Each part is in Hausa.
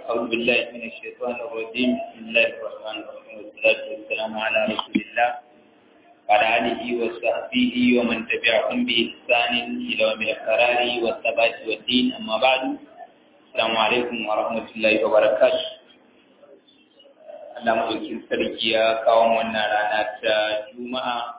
أعوذ بالله من الشيطان الرجيم بسم الله الرحمن الرحيم والصلاة والسلام على رسول الله وعلى آله وصحبه ومن تبعهم بإحسان إلى يوم القرار والثبات والدين أما بعد السلام عليكم ورحمة الله وبركاته Allah madaukin sarki ya kawo wannan rana ta Juma'a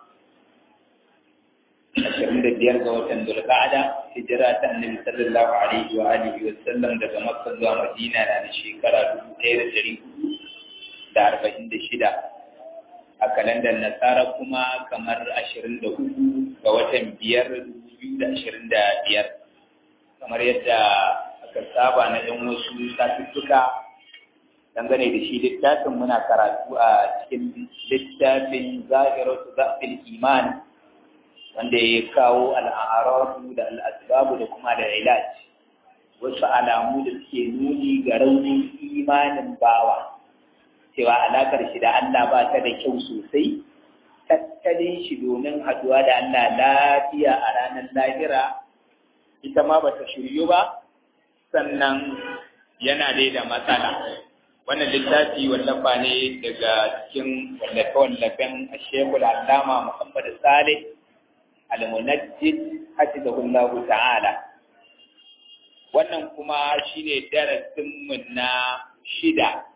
ashirin da biyar ga watan Dulqa'ada hijira ta Annabi sallallahu alaihi wa alihi wa sallam daga Makka zuwa Madina na da shekara dubu ɗaya da ɗari hudu da arba'in da shida a kalandar Nasara kuma kamar ashirin da hudu ga watan biyar dubu biyu da ashirin da biyar kamar yadda aka saba na yan wasu satuttuka dangane da shi littafin muna karatu a cikin littafin zahiratu zafin iman wanda ya kawo al'arabu da al'asbabu da kuma da ilaj wasu alamu da suke nuni ga raunin imanin bawa cewa alakar shi da Allah ba ta da kyau sosai tattalin shi domin haduwa da Allah lafiya a ranar lahira ita ma ba ta shiryu ba sannan yana dai da matsala wannan littafi wallafa ne daga cikin wallafe-wallafen shekul allama muhammad salih al-munajjid hafizahullahu ta'ala wannan kuma shine darasin mu na shida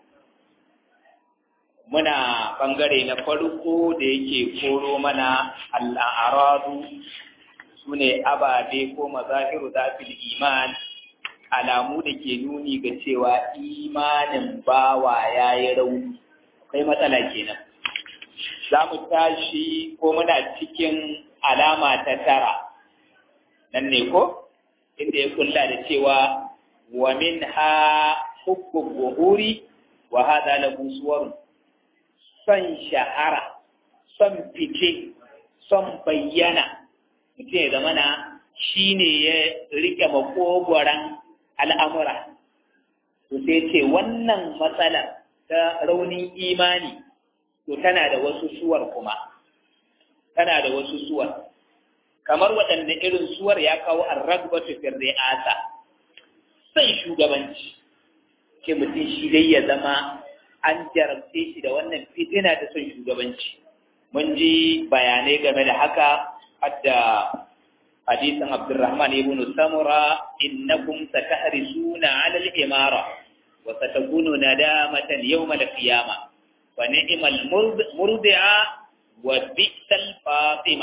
muna bangare na farko da yake koro mana al'aradu sune ababe ko mazahiru zafil iman alamu da ke nuni ga cewa imanin bawa ya yi rauni akwai matsala kenan za mu tashi ko muna cikin alama ta tara nan ne ko inda ya kulla da cewa wa min ha hukun buhuri wa hada lahu suwarun son shahara son fice son bayyana mutum ya zamana shi ne ya rike makogoran al'amura, to sai ce wannan matsalar ta raunin imani, to tana da wasu suwar kuma, tana da wasu suwar. Kamar waɗanda irin suwar ya kawo an ragbatu firri'asa, sai shugabanci, ke mutum shi dai ya zama an jarabce shi da wannan fitina ta son shugabanci. Mun ji bayanai game da haka, hadda حديث عبد الرحمن بن سمرة إنكم ستحرسون على الإمارة وستكون ندامة يوم القيامة ونعم المرضعة وبئس الفاطمة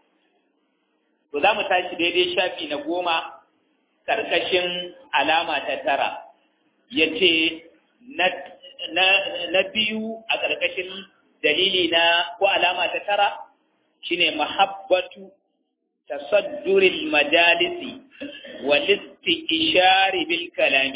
وذا tashi daidai shafi na goma ƙarƙashin alama ta tara ya ce na biyu a ƙarƙashin dalili na ko alama ta tara shine mahabbatu تصدر المجالس والاستئشار بالكلام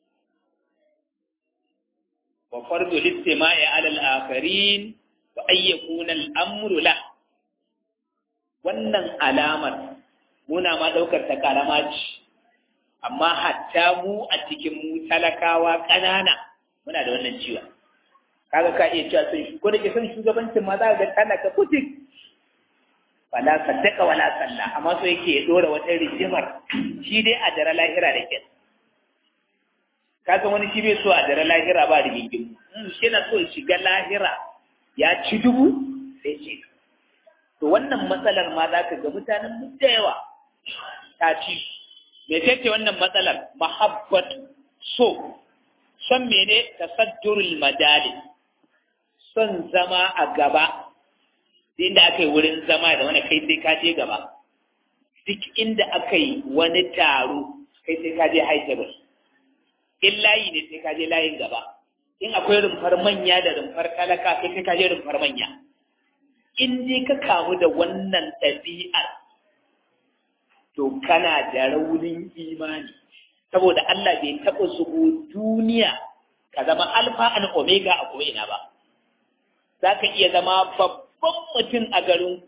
وفرض الاستماع على الآخرين وأن يكون الأمر له wannan alamar muna ma ɗaukar ta kalama ce amma hatta mu a cikin mu talakawa ƙanana muna da wannan ciwon kaga ka iya cewa sun ko da ke son shugabancin ma za ka ga talaka putik wala saddaka wala salla amma so yake ya dora wata rijimar shi dai a dare lahira da kyan kaga wani shi bai so a dare lahira ba da gingin shi na so shiga lahira ya ci dubu sai ce to wannan matsalar ma za ka ga mutanen mu da yawa ta ci me ce wannan matsalar mahabbat so son mene tasaddurul madali son zama a gaba inda aka yi wurin zama da wani kai sai ka je gaba duk inda aka yi wani taro kai sai ka je high table in layi ne sai ka je layin gaba in akwai rumfar manya da rumfar talaka kai sai ka je rumfar manya in dai ka kamu da wannan ɗabi'ar to kana da raunin imani saboda Allah bai taɓa zubo duniya ka zama alfa and omega a ko'ina ba za ka iya zama babba babban mutum a garin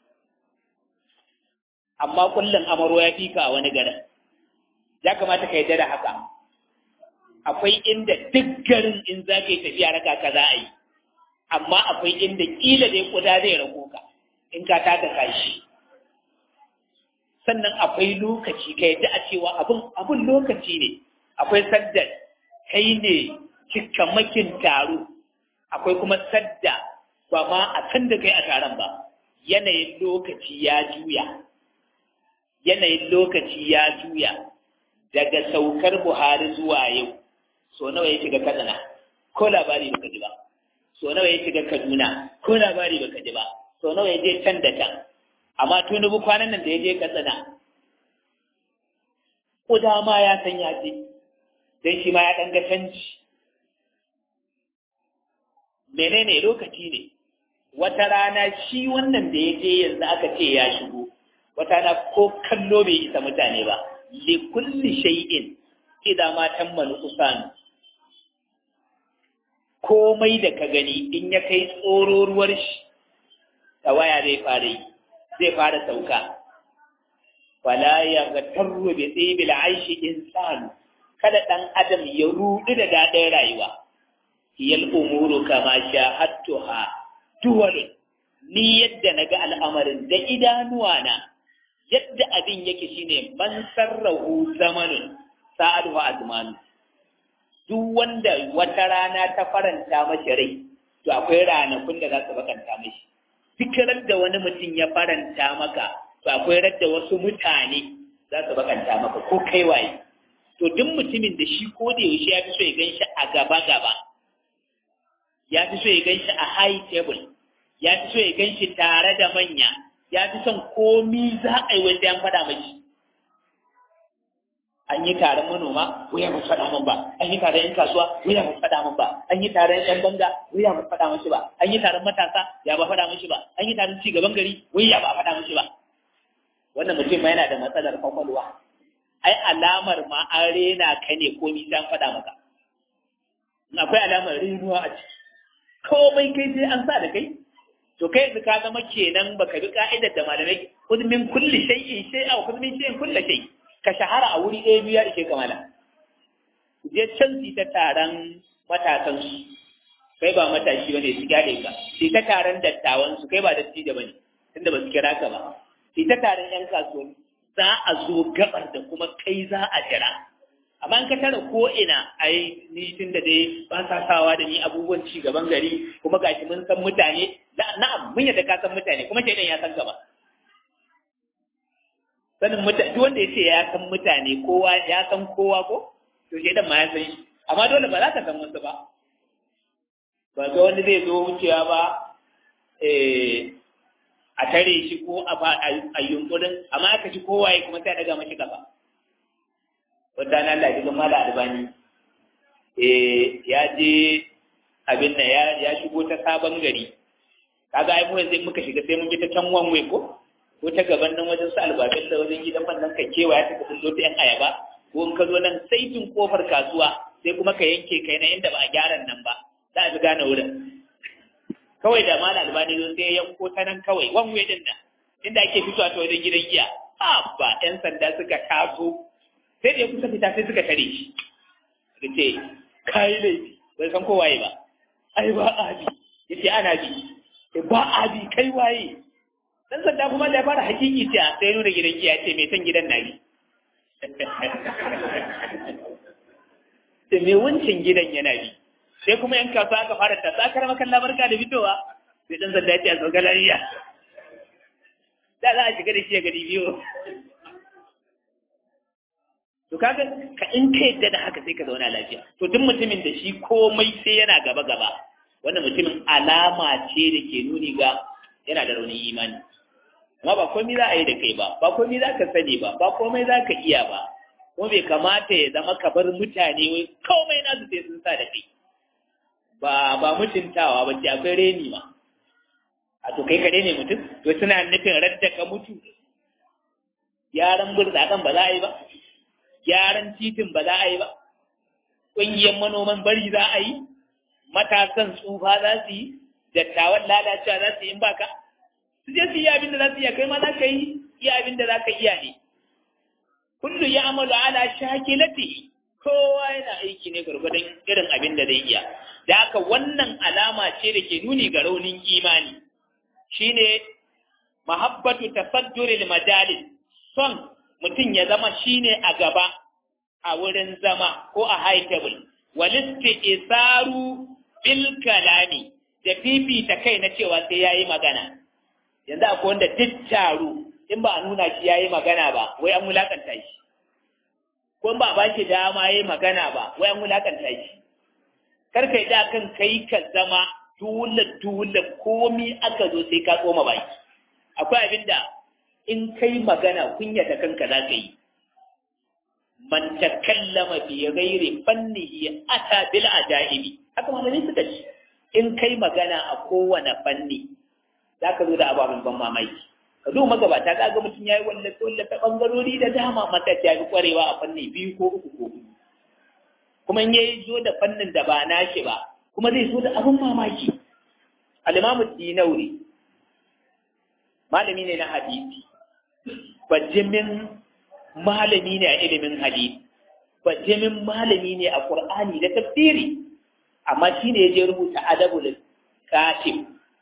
amma kullum amaro ya fi ka wani garin ya kamata ka yarda da haka akwai inda duk garin in za ka yi tafiya raka ka za a yi amma akwai inda kila dai kuda zai rago ka in ka taka kashi sannan akwai lokaci ka yadda a cewa abin abin lokaci ne akwai sadda kai ne cikamakin taro akwai kuma sadda ba ma a san da kai a taron ba yanayin lokaci ya juya yanayin lokaci ya juya daga saukar buhari zuwa yau so nawa ya shiga katsina ko labari baka ji ba so nawa ya shiga kaduna ko labari baka ji ba so nawa ya je can da can amma tunubu kwanan nan da ya je katsina ko dama ya san ya je don shi ma ya ɗan ga canji menene lokaci ne wata rana shi wannan da ya je yanzu aka ce ya shigo wata rana ko kallo bai isa mutane ba li kulli shay'in idan ma tammalu usanu komai da ka gani in ya kai tsororuwar shi tawaya zai fara yi zai fara sauka wala ya ga tarru bi tsibil aishi insanu kada dan adam ya rudu da daɗin rayuwa hiyal umuru kama shahadtuha duwalun ni yadda naga al'amarin da idanuwa na yadda abin yake shine man sarrahu zamanun sa'adu azmanu duk wanda wata rana ta faranta mashi rai to akwai ranakun da za su bakanta mashi fikirar da wani mutum ya faranta maka to akwai radda wasu mutane za su bakanta maka ko kai waye to duk mutumin da shi ko da yaushe ya fi so ya gan shi a gaba gaba ya fi so ya gan shi a high table ya fi so ya gan shi tare da manya ya fi son komi za a yi wanda ya faɗa mashi an yi taron manoma wuya ba faɗa min ba an yi taron yan kasuwa wuya ba faɗa min ba an yi taron yan banga wuya ba faɗa mishi ba an yi taron matasa ya ba faɗa mishi ba an yi taron cigaban gari wuya ba faɗa mishi ba wannan mutum ma yana da matsalar kwakwalwa ai alamar ma an rena ka ne ko ni an faɗa maka in akwai alamar renuwa a ciki komai kai sai an sa da kai to kai yanzu ka zama kenan baka bi ka'idar da malamai kun min kulli shay'in shay'a wa kun min shay'in kulli shay ka shahara a wuri ɗaya biyu ya ishe kamala je can su ta taron matasan su kai ba matashi bane su gyale ka su ta taron dattawan su kai ba dattijo bane tunda ba su kira ka ba su ta taron yan kasuwanci za a zo gabar da kuma kai za a jira amma in ka tara ko ina ai ni tun da dai ba sa sawa da ni abubuwan ci gaban gari kuma gashi mun san mutane na'am mun yadda ka san mutane kuma shaidan ya san ka ba sanin mutane duk wanda ya ce ya san mutane kowa ya san kowa ko to shaidan ma ya san shi amma dole ba za ka san wasu ba ba ga wani zai zo wucewa ba a tare shi ko a yunkurin amma aka ci kowaye kuma sai a daga mashi kafa wata na Allah jikin mala albani ya je abin nan ya shigo ta sabon gari kaga ai mu yanzu muka shiga sai mun bi ta can wanwe ko ko ta gaban nan wajen su albabin da wajen gidan man nan ka kewa ya taka kullo ta yan ayaba ko in ka zo nan saitin kofar kasuwa sai kuma ka yanke kai na inda ba a gyaran nan ba za a fi gane wurin kawai da mala albani zo sai ya yanko ta nan kawai wanwe din nan inda ake fitowa ta wajen gidan giya ba yan sanda suka taso sai da ya kusa fita sai suka tare shi da ce kayi laifi bai san ko waye ba ai ba abi ya ce ana bi ba abi kai waye dan sanda kuma da ya fara hakiki ce sai nuna gidan giya ce mai san gidan na bi da mai wancan gidan yana bi sai kuma yan kasuwa aka fara ta sakar makalla barka da fitowa sai dan sanda ya ce a tsogalariya da za a shiga da shi a gari biyu to kaga ka in ka yadda da haka sai ka zauna lafiya to duk mutumin da shi komai sai yana gaba gaba wannan mutumin alama ce da ke nuni ga yana da raunin imani amma ba komai za a yi da kai ba ba komai za ka sani ba ba komai za ka iya ba kuma bai kamata ya zama ka bar mutane wai komai nasu sai sun sa da kai ba ba mutuntawa ba ce akwai reni ma a to kai ka rene mutum to suna nufin radda ka mutu yaran burtsakan ba za a yi ba gyaran titin ba za a yi ba ƙungiyar manoman bari za a yi matasan tsufa za su yi dattawan lalacewa za su yi in baka su je su yi abin da za su iya kai ma za ka yi iya abin da za ka iya ne kullu ya amalu ala shakilati kowa yana aiki ne gwargwadon irin abin da zai iya da haka wannan alama ce da ke nuni ga raunin imani shine mahabbatu tasadduril majalis son mutum ya zama shine a gaba a wurin zama ko a high table walisti isaru bil kalami da fifita kai na cewa sai yayi magana yanzu akwai wanda duk taro in ba a nuna shi yayi magana ba wai an wulakanta shi ko ba ba shi dama yayi magana ba wai an wulakanta shi kar kai da kan kai ka zama dole dole komi aka zo sai ka tsoma baki akwai abin da in kai magana kunyata kanka za ka yi man takallama bi ghairi fannihi ata bil ajaibi haka malami suka ce in kai magana a kowane fanni za ka zo da ababen ban mamaki ka zo magabata ka ga mutum ya yi wallafe wallafe ɓangarori da dama mata ya fi ƙwarewa a fanni biyu ko uku ko huɗu kuma in yayi zo da fannin da ba nashi ba kuma zai zo da abin mamaki alimamu dinauri malami ne na hadisi bajimin malami ne a ilimin hadisi bajimin malami ne a qur'ani da tafsiri amma shine ya je rubuta adabul katib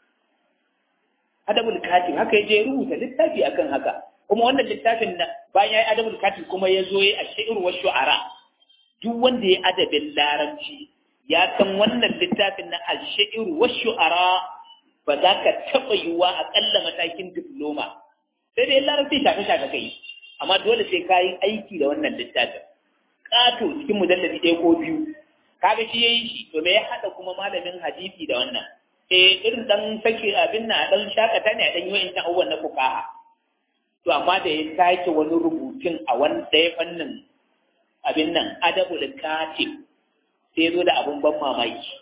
adabul katib haka ya je rubuta littafi akan haka kuma wannan littafin na bayan ya yi adabul katib kuma ya zo ya a shi'ir wa shu'ara duk wanda ya adabin larabci ya san wannan littafin na al-shi'ir wa shu'ara ba za ka taɓa yiwuwa a ƙalla matakin diploma sai dai larabci shafe shafe kai amma dole sai ka yi aiki da wannan littafin ƙato cikin mujallabi ɗaya ko biyu kaga shi ya yi shi to me ya haɗa kuma malamin hadisi da wannan eh irin dan sake abin na dan shakata ne a dan yi wa'in abubuwan na fukaha to amma da ya sake wani rubutun a wani ɗaya fannin abin nan adabul katib sai zo da abin ban mamaki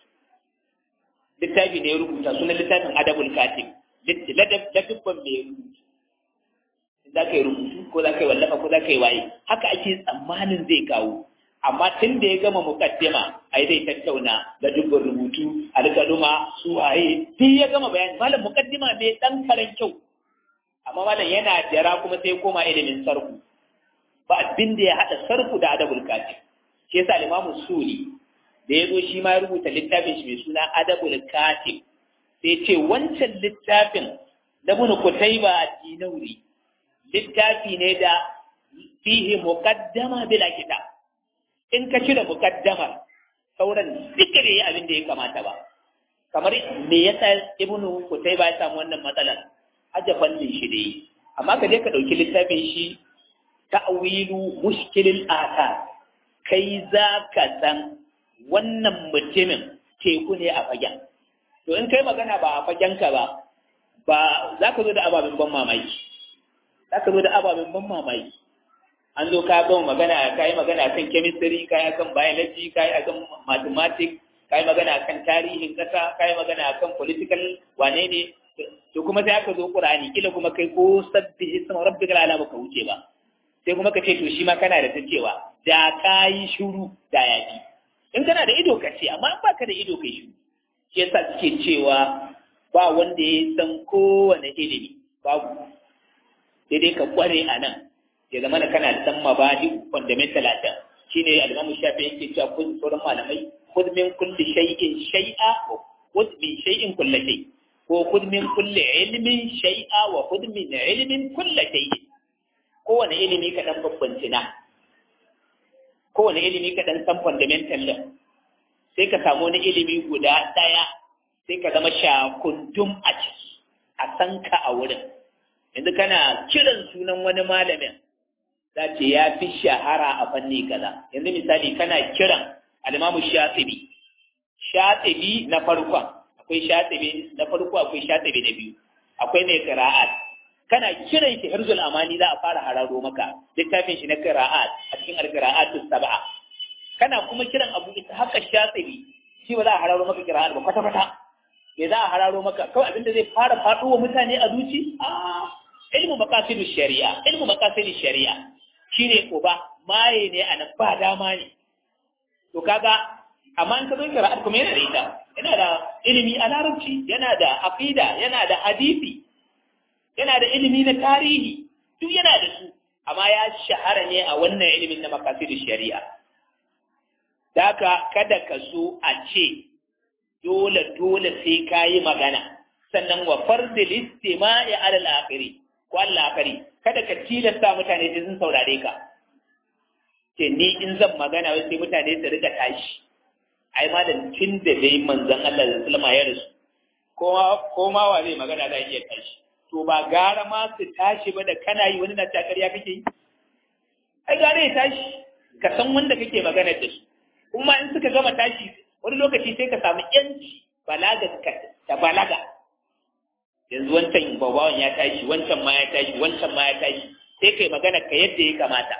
littafi ne ya rubuta sunan littafin adabul katib ladabban mai rubutu za ka yi rubutu ko za ka yi wallafa ko za ka yi waye haka ake tsammanin zai kawo amma tun da ya gama mukaddima ai zai tattauna da dubban rubutu alƙaluma su waye duk ya gama bayani malam mukaddima bai dan karan kyau amma malam yana jira kuma sai koma ilimin sarku ba abin da ya hada sarku da adabul katib shi yasa limamu suli da ya zo shi ma ya rubuta littafin shi mai suna adabul katib sai ce wancan littafin da bunu kutaiba dinauri littafi ne da fihi muqaddama bila kitab in ka cire muqaddamar sauran duka da yi abin da ya kamata ba kamar me yasa ibnu kutaiba ya samu wannan matsalar aje fannin shi da yi amma ka je ka dauki littafin shi ta'wilu mushkilil athar kai za ka san wannan mutumin teku ne a fagen to in kai magana ba a fagenka ba ba za ka zo da ababen ban mamaki za ka zo da ababen ban mamaki an zo ka gama magana ka yi magana kan chemistry ka yi akan biology ka yi akan mathematics ka yi magana akan tarihin ƙasa ka yi magana akan political wane ne to kuma sai aka zo Qur'ani kila kuma kai ko sabbi isma rabbikal ala baka wuce ba sai kuma ka ce to shi ma kana da ta cewa da ka yi shuru da yaki in kana da ido ka ce amma in baka da ido kai shuru shi yasa suke cewa ba wanda ya san kowane ilimi babu sai dai ka kware a nan ya zama kana da san mabadi fundamental a can shine al-Imam Shafi yake cewa kun sauran malamai khudh min kulli shay'in shay'a wa khudh min shay'in kulli shay ko khudh min kulli ilmin shay'a wa khudh min ilmin kulli shay'in kowane ilimi ka dan babbanci na kowane ilimi ka dan san fundamental din sai ka samu wani ilimi guda daya sai ka zama shakundum a ciki a san ka a wurin yanzu kana kiran sunan wani malamin za ce ya fi shahara a fanni kaza yanzu misali kana kiran alimamu shatibi shatibi na farkon akwai shatibi na farko akwai shatibi na biyu akwai mai qira'at kana kiran shi hirzul amani za a fara hararo maka littafin shi na qira'at a cikin al-qira'atus sab'a kana kuma kiran abu ita haka shatibi shi ba za a hararo maka qira'at ba kwata kwata me za a hararo maka kawai abinda zai fara faɗo wa mutane a zuci a ilmu maqasidu shari'a ilmu maqasidu shari'a shine uba maye ne a nan ba dama ne to kaga amma in ka zo qira'at kuma yana da ita yana da ilimi a larabci yana da aqida yana da hadisi yana da ilimi na tarihi duk yana da su amma ya shahara ne a wannan ilimin na maqasidu shari'a daka kada ka so a ce dole dole sai ka yi magana sannan wa fardil istima'i alal akhiri ko al akhiri kada ka tilasta mutane sai sun saurare ka ce ni in zan magana wai sai mutane su rika tashi ai ma da tun da dai manzon Allah da sallama ya rasu ko ma wa zai magana za iya tashi to ba gara ma su tashi ba da kana yi wani na takariya kake yi ai gara ya tashi ka san wanda kake magana da su kuma in suka gama tashi wani lokaci sai ka samu yanci balaga ta balaga yanzu wancan babawan ya tashi wancan ma ya tashi wancan ma ya tashi sai kai magana ka yadda ya kamata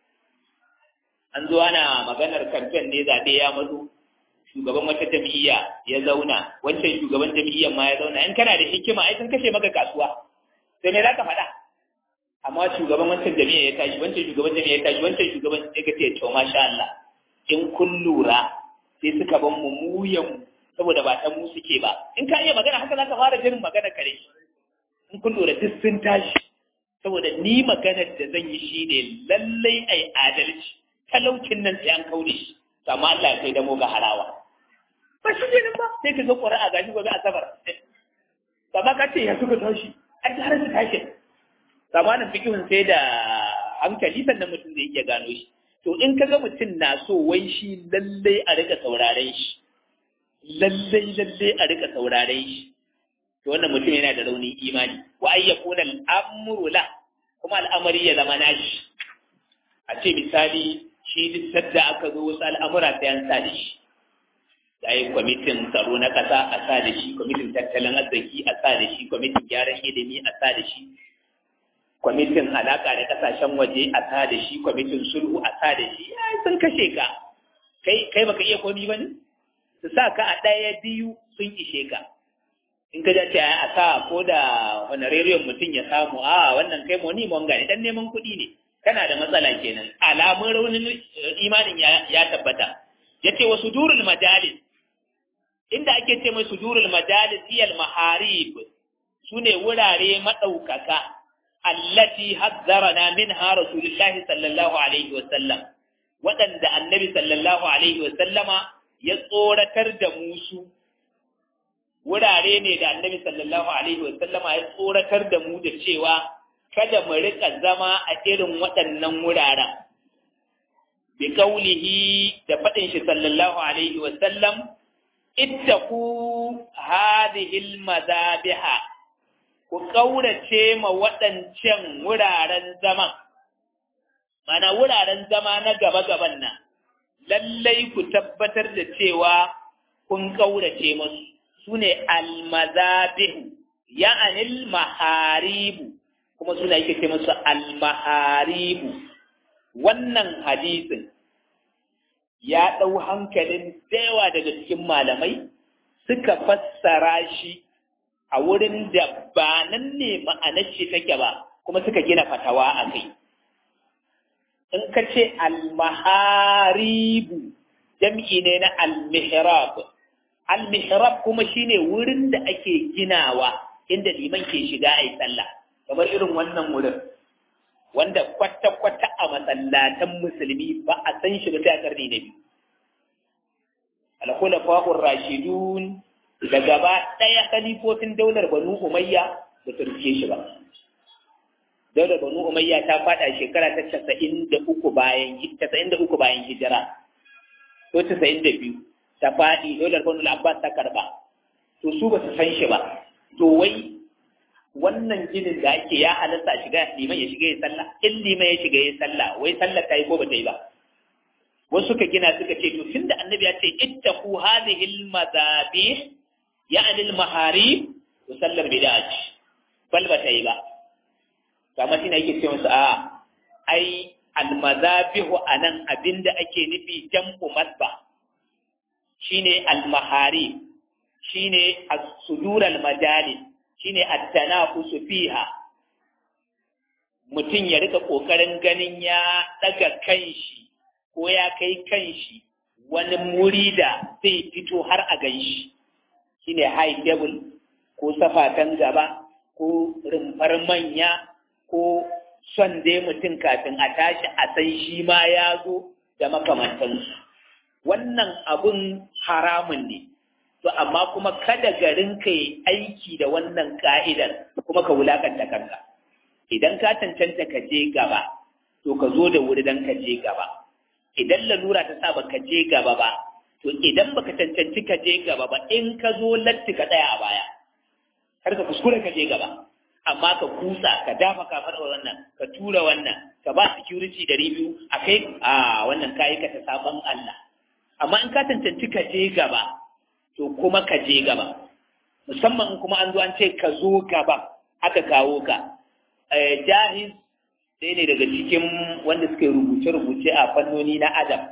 an zo ana maganar kamfen ne zaɓe ya mazo shugaban wata jam'iyya ya zauna wancan shugaban jam'iyyar ma ya zauna in kana da hikima ai sun kashe maka kasuwa sai me zaka faɗa amma shugaban wancan jam'iyya ya tashi wancan shugaban jam'iyya ya tashi wancan shugaban ya ga ce to masha Allah in kun lura sai suka ban mu muyan saboda ba ta mu suke ba in ka iya magana haka zaka fara jirin magana kare in kun lura duk sun tashi saboda ni maganar da zan yi shine lallai ai adalci talaucin nan sai an kaure shi amma Allah ya kai damo ga harawa ba shi ne ba sai ka ga ƙura'a gashi gobe asabar amma ka ce ya suka tashi ai har su tashi zamanin fikihun sai da hankali sannan mutum zai iya gano shi to in ka ga mutum na so wai shi lallai a rika sauraren shi lallai lallai a rika sauraren shi to wannan mutum yana da raunin imani wa ayyakuna al'amru la kuma al'amari ya zama nashi a ce misali shi duk sadda aka zo wasu al'amura sai an sa da shi da yi kwamitin tsaro na ƙasa a sa da shi kwamitin tattalin arziki a sa da shi kwamitin gyaran ilimi a sa da shi kwamitin alaƙa da ƙasashen waje a sa da shi kwamitin sulhu a sa da shi ya sun kashe ka kai kai baka iya komi ba ne su sa ka a ɗaya biyu sun ishe ka in ka ce a sa ko da honorarium mutum ya samu a wannan kai moni monga ne dan neman kuɗi ne kana da matsala kenan alamun raunin imanin ya tabbata yace wa sudurul majalis inda ake ce mai sudurul majalis iyal maharib sune wurare madaukaka allati hazzarana minha rasulullahi sallallahu alaihi wa sallam wadanda annabi sallallahu alaihi wa sallama ya tsoratar da musu wurare ne da annabi sallallahu alaihi wa sallama ya tsoratar da mu da cewa kada mu rika zama a irin waɗannan wuraren bi kaulihi da faɗin shi sallallahu alaihi wa sallam ittaku hadhihi almadabiha ku kaurace ma waɗancan wuraren zaman mana wuraren zama na gaba gaban nan lallai ku tabbatar da cewa kun kaurace musu sune almadabihu ya'anil maharibu kuma suna yake ce musu almaharibu wannan hadisin ya ɗau hankalin yawa daga cikin malamai suka fassara shi a wurin da ba nan ne ma'anar shi take ba kuma suka gina fatawa a kai in ka ce almaharibu jam'i ne na almihrab almihrab kuma shine wurin da ake ginawa inda liman ke shiga a yi sallah kamar irin wannan wurin wanda kwata-kwata a masallatan musulmi ba a san shi ba sai a karni na biyu al-khulafa'ur rashidun da gaba ɗaya khalifofin daular banu umayya ba su rike shi ba daular banu umayya ta fada shekara ta casa'in da uku bayan casa'in da uku bayan hijira ko casa'in da biyu ta faɗi daular banu abbas ta karba to su ba su san shi ba to wai wannan ginin da ake ya halatta shiga liman ya shiga ya sallah in liman ya shiga ya sallah wai sallah ta yi ko ba ta yi ba wasu suka gina suka ce to tunda annabi ya ce ittaqu hadhihi al-madabih ya'ni al-maharib to sallar bid'a ce bal ba ta yi ba kamar shi ne yake ce musu a ai al-madabihu anan abinda ake nufi jam'u masba shine al-maharib shine as-sudur al-majalis shine at-tanafusu fiha mutum ya rika kokarin ganin ya daga kanshi ko ya kai kanshi wani muri da zai fito har a ganshi shine high table ko safatan gaba ko rumfar manya ko son dai mutum kafin a tashi a san shi ma ya zo da makamantansu wannan abun haramun ne to amma kuma kada garin ka yi aiki da wannan ka'idar kuma ka wulakanta kanka idan ka cancanta ka je gaba to ka zo da wuri don ka je gaba idan lalura ta sa ba ka je gaba ba to idan baka cancanci ka je gaba ba in ka zo latti ka tsaya a baya kar ka kuskure ka je gaba amma ka kusa ka dafa ka faɗa wannan ka tura wannan ka ba security ɗari biyu a kai a wannan kayi ka ta sabon Allah amma in ka cancanci ka je gaba to kuma ka je gaba musamman in kuma an zo an ce ka zo gaba aka kawo ka jahiz ɗaya ne daga cikin wanda suka rubuce-rubuce a fannoni na adam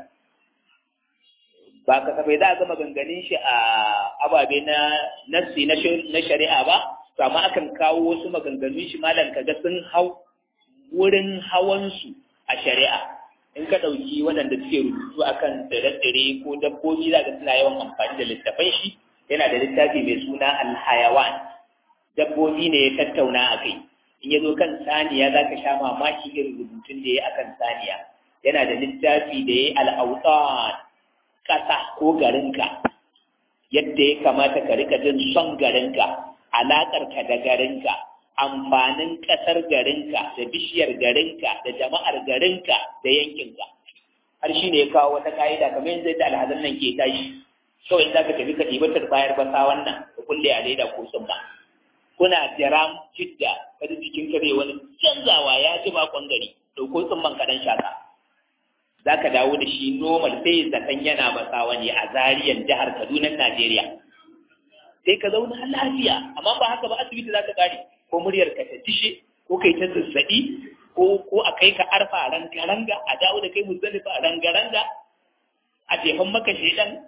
ba kasafai za a gama ganganin shi a ababe na nassi na shari'a ba to amma akan kawo wasu maganganun shi malam kaga sun hau wurin hawansu a shari'a in ka ɗauki waɗanda suke rubutu akan tsire-tsire ko dabbobi za ka suna yawan amfani da littafan shi yana da littafi mai suna alhayawan dabbobi ne ya tattauna a kai in ya zo kan saniya za ka sha mamaki irin rubutun da ya yi akan saniya yana da littafi da ya yi al'autan ƙasa ko garinka yadda ya kamata ka rika jin son garinka alaƙarka da garinka amfanin ƙasar garinka da bishiyar garinka da jama'ar garinka da yankinka har shi ne ya kawo wata ka'ida kamar yanzu da alhazan nan ke tashi kawai za ka tafi ka ɗibatar bayar basa wannan ka kulle a leda ko tsumma kuna jiram jidda kada jikin ka zai wani canzawa ya ji bakon gari ɗauko tsumman kaɗan shaka za ka dawo da shi normal sai zaton yana basawa ne a zariyan jihar kaduna najeriya sai ka zauna lafiya amma ba haka ba asibiti za ka kare ko muryar ka ta dishe ko kai ta zazzaɓi ko ko a kai ka arfa ranga-ranga a dawo da kai muzdalifa ranga-ranga a jefan maka shedan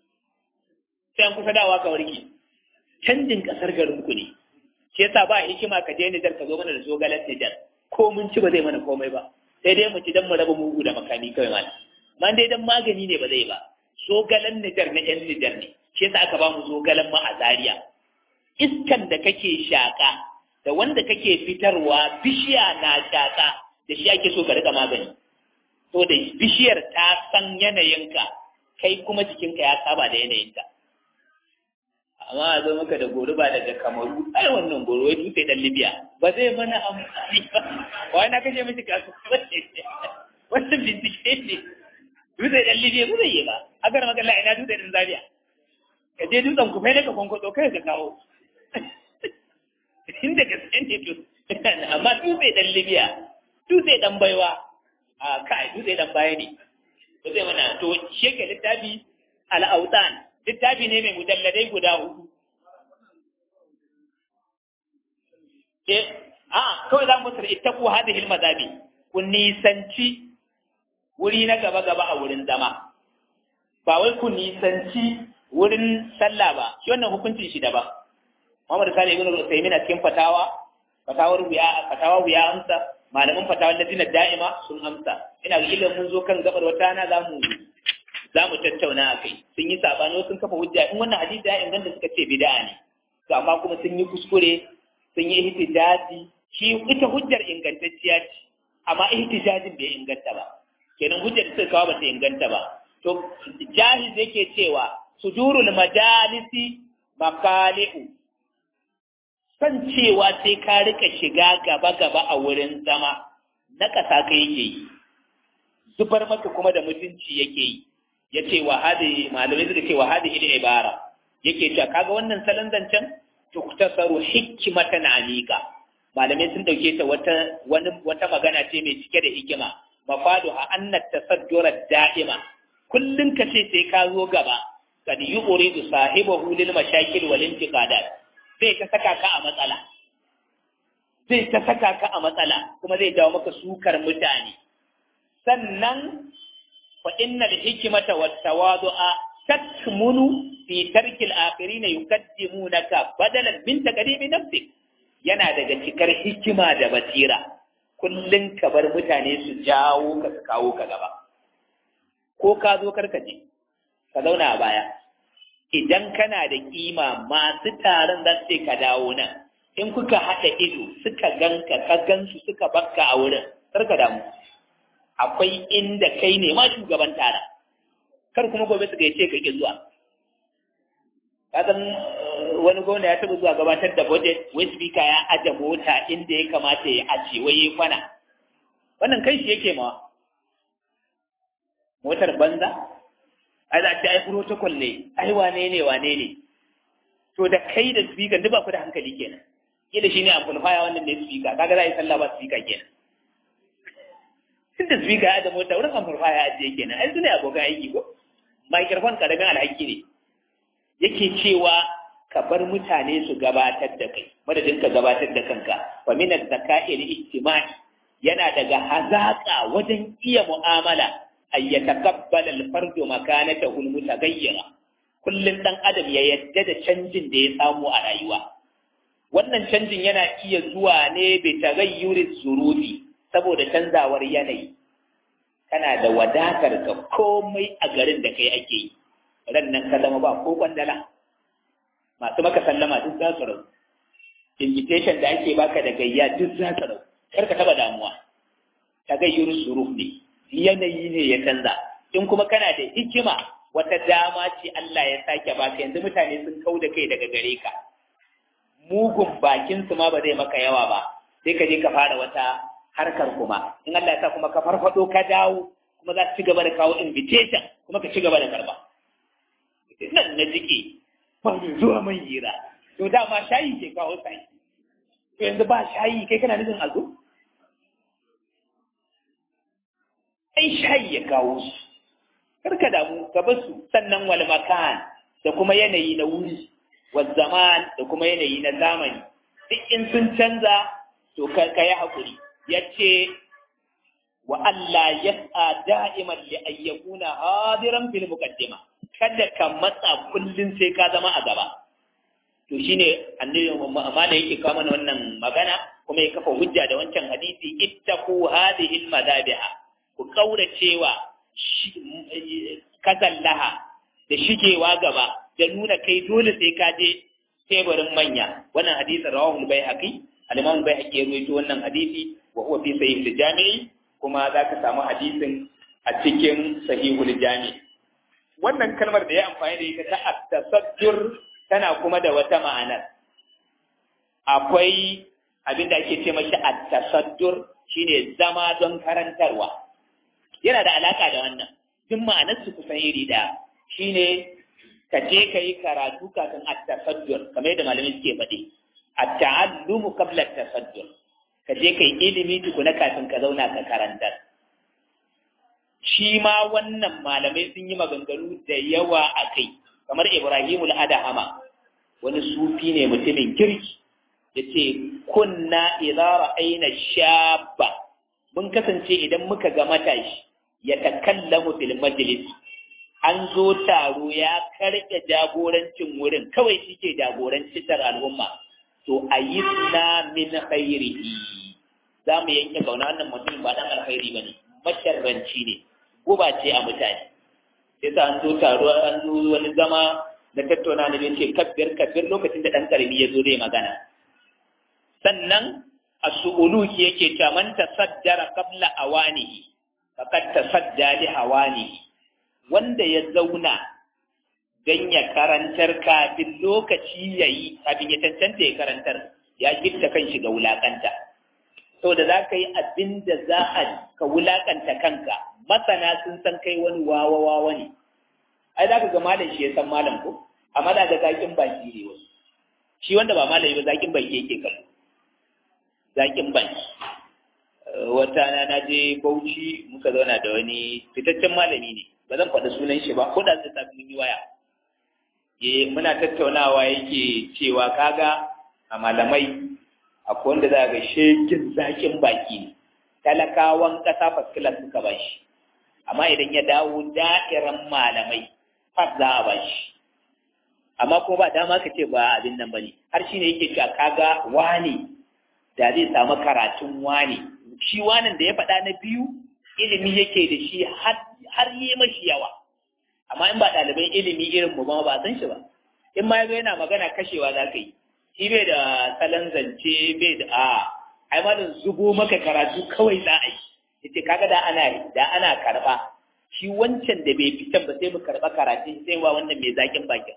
sai an kusa dawa ka warke canjin kasar garin ku ne shi yasa ba hikima ka je Nijar ka zo mana da zogalan Nijar ko mun ci ba zai mana komai ba sai dai mu ci dan mu raba mugu da makami kawai mana man dai dan magani ne ba zai ba zogalan Nijar na yan Nijar ne shi yasa aka ba mu zogalan ma a Zaria iskan da kake shaka da wanda kake fitarwa bishiya na shaka da shi ake so ka rika magani to da bishiyar ta san yanayinka kai kuma jikinka ya saba da yanayinka amma a zo maka da goro ba daga kamaru ai wannan goro wai dutse dan libya ba zai mana amfani ba wai na kashe miki kasu wannan bincike ne dutse dan libya ba zai yi ba a gara maka ina dutse dan zaria ka je dutsen ku fai ka kwankwato kai ka kawo inda gaske ne to amma dutse dan libya dutse dan baiwa a kai dutse dan baya ne ba zai mana to sheke littafi al-autan littafi ne mai mujalladai guda hudu. Ke, a, kawai za mu sir ittaku hadhihi al-mazabi ku nisanci wuri na gaba-gaba a wurin zama. Ba wai ku nisanci wurin sallah ba, shi wannan hukuncin shi daban. Muhammad Sani ibn Uthaymeen a cikin fatawa, fatawar wuya, fatawa wuya amsa, malamin fatawar latinar da'ima sun amsa. Ina ga ilimin mun zo kan gabar wata na za mu za mu tattauna a kai sun yi sabani sun kafa hujja in wannan hadisi ya inganta suka ce bid'a ne to amma kuma sun yi kuskure sun yi ihtijaji shi ita hujjar ingantacciya ce amma ihtijajin bai inganta ba kenan hujjar da suka kawo ba ta inganta ba to jahiz yake cewa sujurul majalisi makali'u san cewa sai ka rika shiga gaba gaba a wurin zama na ƙasa ka yake yi zubar maka kuma da mutunci yake yi ya ce wa hadi malamai suka ce wa hadi ila ibara yake cewa kaga wannan salon zancen tuktasaru hikmatan alika malamai sun dauke ta wata wani wata magana ce mai cike da hikima mafadu ha anna tasaddura da'ima kullun ka ce sai ka zo gaba kad yuridu sahibahu lil mashakil wal intiqadat sai ka saka ka a matsala zai ta saka ka a matsala kuma zai jawo maka sukar mutane sannan فإن الحكمة والتواضع تكمن في ترك الآخرين يقدمونك بدلا من تقديم نفسك yana daga cikar hikima da basira kullum ka bar mutane su jawo ka su kawo ka gaba ko ka zo karkace ka zauna a baya idan kana da kima masu taron za su ka dawo nan in kuka haɗa ido suka ganka ka gansu suka bakka a wurin karka damu akwai inda kai ne ma shugaban tara kar kuma gobe su gaice ka ki zuwa kasan wani gwamna ya taɓa zuwa gabatar da budget wai speaker ya aje mota inda ya kamata ya aje wai ya kwana wannan kai shi yake mawa motar banza ai za ta ai protocol ne ai wane ne wane ne to da kai da speaker duk ba ku da hankali kenan kila shine amplifier wannan ne speaker kaga za a yi sallah ba speaker kenan tunda speaker ya da mota wurin amplifier ya ajiye kenan ai sune abokan aiki ko microphone karamin alhaki ne yake cewa ka bar mutane su gabatar da kai madadin ka gabatar da kanka fa min az-zaka'i al-ijtima'i yana daga hazaka wajen iya mu'amala ay yataqabbal al-fardu makanatahu al-mutaghayyira kullun dan adam ya yadda da canjin da ya samu a rayuwa wannan canjin yana iya zuwa ne bi taghayyuri zurufi saboda canzawar yanayi kana da wadatar ka komai a garin da kai ake yi ran nan ka zama ba ko kwandala masu maka sallama duk za su rau invitation da ake baka da gayya duk za su rau kar ka taba damuwa ta gayyar suruf ne yanayi ne ya canza in kuma kana da hikima wata dama ce Allah ya sake baka yanzu mutane sun kau da kai daga gare ka mugun bakin su ma ba zai maka yawa ba sai ka je ka fara wata harkar kuma in Allah ya sa kuma ka farfado ka dawo kuma za ka ci gaba da kawo invitation kuma ka ci gaba da karba nan na jike ba mai zuwa man hira to dama shayi ke kawo sai to yanzu ba shayi kai kana nufin a zo ai shayi ya kawo su karka damu ka bar su sannan wal makan da kuma yanayi na wuri wal zaman da kuma yanayi na zamani duk in sun canza to ka yi hakuri yace wa Allah yas'a da'iman li ayyakuna hadiran fil muqaddima kada ka matsa kullum sai ka zama a gaba to shine annabi amma da yake kawo mana wannan magana kuma ya kafa hujja da wancan hadisi ittaqu hadhihi almadabiha ku kaura cewa kazallaha da shigewa gaba da nuna kai dole sai ka je teburin manya wannan hadisin rawahu al-baihaqi al-imam al-baihaqi ya rawaito wannan hadisi wa huwa fi sahih al-jami'i kuma zaka samu hadisin a cikin sahihul jami'i wannan kalmar da ya amfani da ita ta at-tasaddur tana kuma da wata ma'anar akwai abin da ake ce mashi at-tasaddur shine zama don karantarwa yana da alaka da wannan duk ma'anar su kusan iri daya shine ka je ka yi karatu kafin at-tasaddur kamar yadda malamai suke faɗi at-ta'allumu qabla at-tasaddur ka je ka yi ilimi tukuna kafin ka zauna ka karantar shi ma wannan malamai sun yi maganganu da yawa a kai kamar Ibrahimu al-Adahama wani sufi ne mutumin kirki yace kunna idza ra'ayna shabba mun kasance idan muka ga matashi ya takallamu fil majlis an zo taro ya karɓe jagorancin wurin kawai shi ke jagorancin al'umma to ayyisna min khairihi za mu yanke kauna wannan mutum ba dan alkhairi bane masharranci ne guba ce a mutane sai sa an zo taro an zo wani zama da tattauna da ce kabbir kabbir lokacin da dan karimi ya zo zai magana sannan as-su'uluki yake ta man tasaddara qabla awanihi faqad tasadda li hawanihi wanda ya zauna dan ya karantar kafin lokaci yayi kafin ya tantance ya karantar ya gitta kan shi ga wulakanta saboda za ka yi abin da za a ka wulakanta kanka masana sun san kai wani wawa wawa ne ai za ka ga malam shi ya san malam ko amma da ga zakin baki ne wasu shi wanda ba malami ba zakin baki yake kallo zakin baki wata na na je bauchi muka zauna da wani fitaccen malami ne ba zan faɗi sunan shi ba ko da zai sa mun yi waya eh muna tattaunawa yake cewa kaga a malamai akwai wanda za ga shekin zakin baki ne talakawan ƙasa faskilar suka ba shi amma idan ya dawo da'iran malamai fas za a ba shi amma kuma ba dama ka ce ba abin nan ba ne har shi ne yake cewa kaga wani da zai samu karatun wani shi wanin da ya faɗa na biyu ilimi yake da shi har yi mashi yawa amma in ba ɗaliban ilimi irin mu ba ba san shi ba in ma yazo yana magana kashewa za ka yi shi bai da salon zance bai da a ai malam zubo maka karatu kawai za a yi yace kaga da ana da ana karba shi wancan da bai fitan ba sai mu karba karatun sai wa wannan mai zakin bakin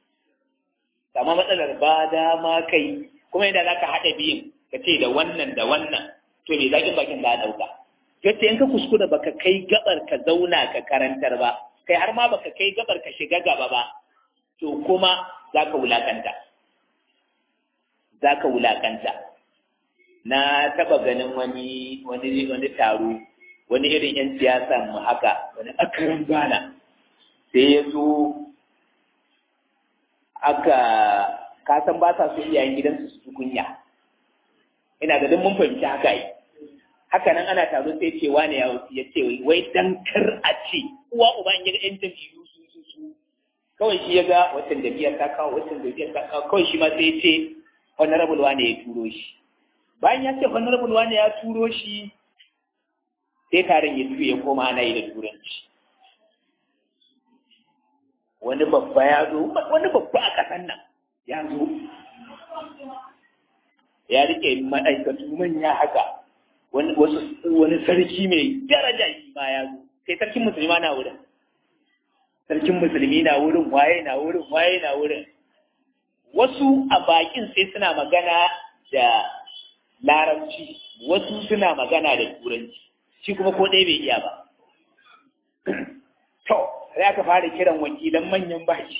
amma matsalar ba dama kai kuma idan zaka hada biyun ka ce da wannan da wannan to mai zakin bakin za a dauka yace in ka kuskura baka kai gabar ka zauna ka karantar ba kai har ma baka kai gabar ka shiga gaba ba to kuma za ka wulakanta za ka wulakanta na taba ganin wani wani wani taro wani irin yan siyasa mu haka wani akaran bana sai ya zo aka kasan ba sa so iyayen gidansu su kunya ina ga mun fahimci haka yi haka nan ana taro sai ce wani ya ce wai dan kar a ce uwa uba in ya ga yan jam'iyyu su su su kawai shi ya ga watan jam'iyyar ta kawo watan jam'iyyar ta kawo kawai shi ma sai ya ce honorable wani ya turo shi bayan ya ce honorable wani ya turo shi sai taron ya tuye ya koma ana yi da turanci wani babba ya zo wani babba a ƙasan nan ya zo ya rike ma'aikatu manya haka wani wani sarki mai daraja shi ma ya zo sai sarkin musulmi na wurin sarkin musulmi na wurin waye na wurin waye na wurin wasu a bakin sai suna magana da larabci wasu suna magana da turanci shi kuma ko ɗaya bai iya ba to sai aka fara kiran wakilan manyan baki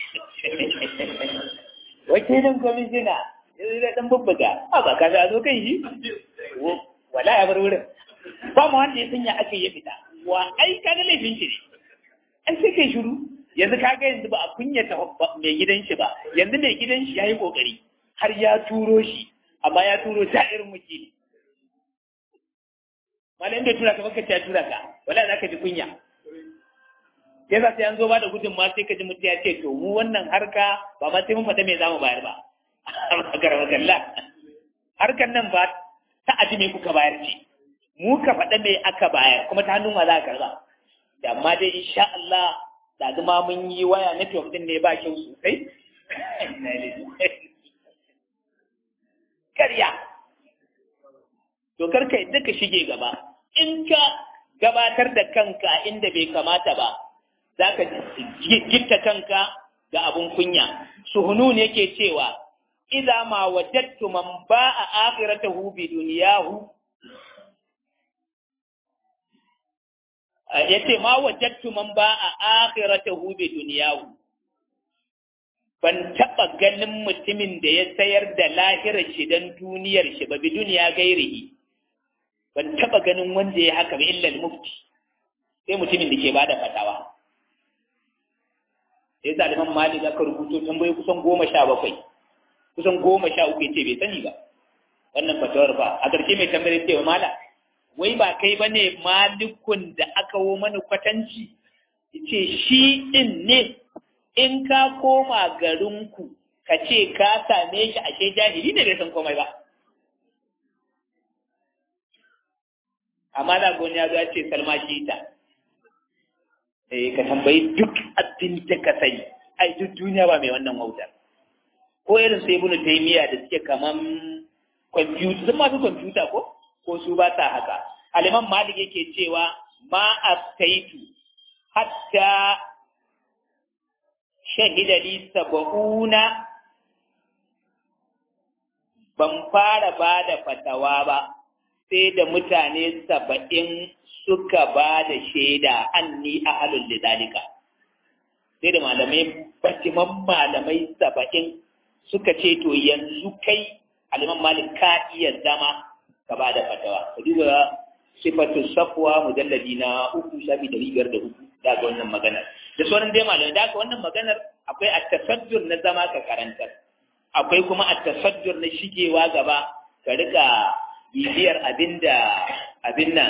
wakilin kwamishina yanzu da ɗan bubbuga a ba ka zo kan shi wala ya bar wurin ba mu wanda ya sanya aka yi fita wa ai ka ga laifin shi ne an sai kai shiru yanzu ka ga yanzu ba a kunyata mai gidan shi ba yanzu mai gidan shi ya yi kokari har ya turo shi amma ya turo ta irin wakili malam da tura ka baka ta tura ka wala za ka ji kunya sai za sai an zo ba da gudun ma sai ka ji mutum ya ce to mu wannan harka ba ma sai mun fata me zamu bayar ba garba galla harkar nan ba ta aji me kuka bayar ce mu ka faɗa me aka bayar kuma ta hannun ma za ka karba da amma dai insha Allah da zama mun yi waya network din ne ba kyau sosai karya to karka yadda ka shige gaba in ka gabatar da kanka inda bai kamata ba za ka gitta kanka ga abun kunya suhunun yake cewa idza ma wajadtu man ba'a akhiratahu bi dunyahu yace ma wajadtu man ba'a akhiratahu bi dunyahu ban taba ganin mutumin da ya sayar da lahirar shi dan duniyar shi ba bi duniya gairihi ban taba ganin wanda ya haka ba illa mufti sai mutumin da ke bada fatawa sai zaliman malik aka rubuto tambayoyi kusan goma sha bakwai kusan goma sha uku ce bai sani ba wannan fatawar ba a ƙarshe mai tambayar ce wa mala wai ba kai ba ne malikun da aka wo mana kwatanci ce shi ɗin ne in ka koma garinku ka ce ka same shi ashe jahili ne bai san komai ba amma da goni ya zo ya ce salma shi ta eh ka tambayi duk abin da ka sani ai duk duniya ba mai wannan wautar ko irin sai ibnu taymiya da suke kaman kwamfuta sun masu kwamfuta ko ko su ba ta haka aliman malik yake cewa ma aftaitu hatta shahida li sab'una ban fara ba da fatawa ba sai da mutane saba'in suka ba da shaida anni ahalul lidalika sai da malamai batiman malamai saba'in suka ce to yanzu kai aliman malik ka iya zama ka ba da fatawa ka duba sifatu safwa mujalladi na uku shafi dari biyar da uku da ga wannan maganar da sauran dai malamai da wannan maganar akwai at-tasajjur na zama ka karantar akwai kuma at-tasajjur na shigewa gaba ka rika bibiyar abinda abin nan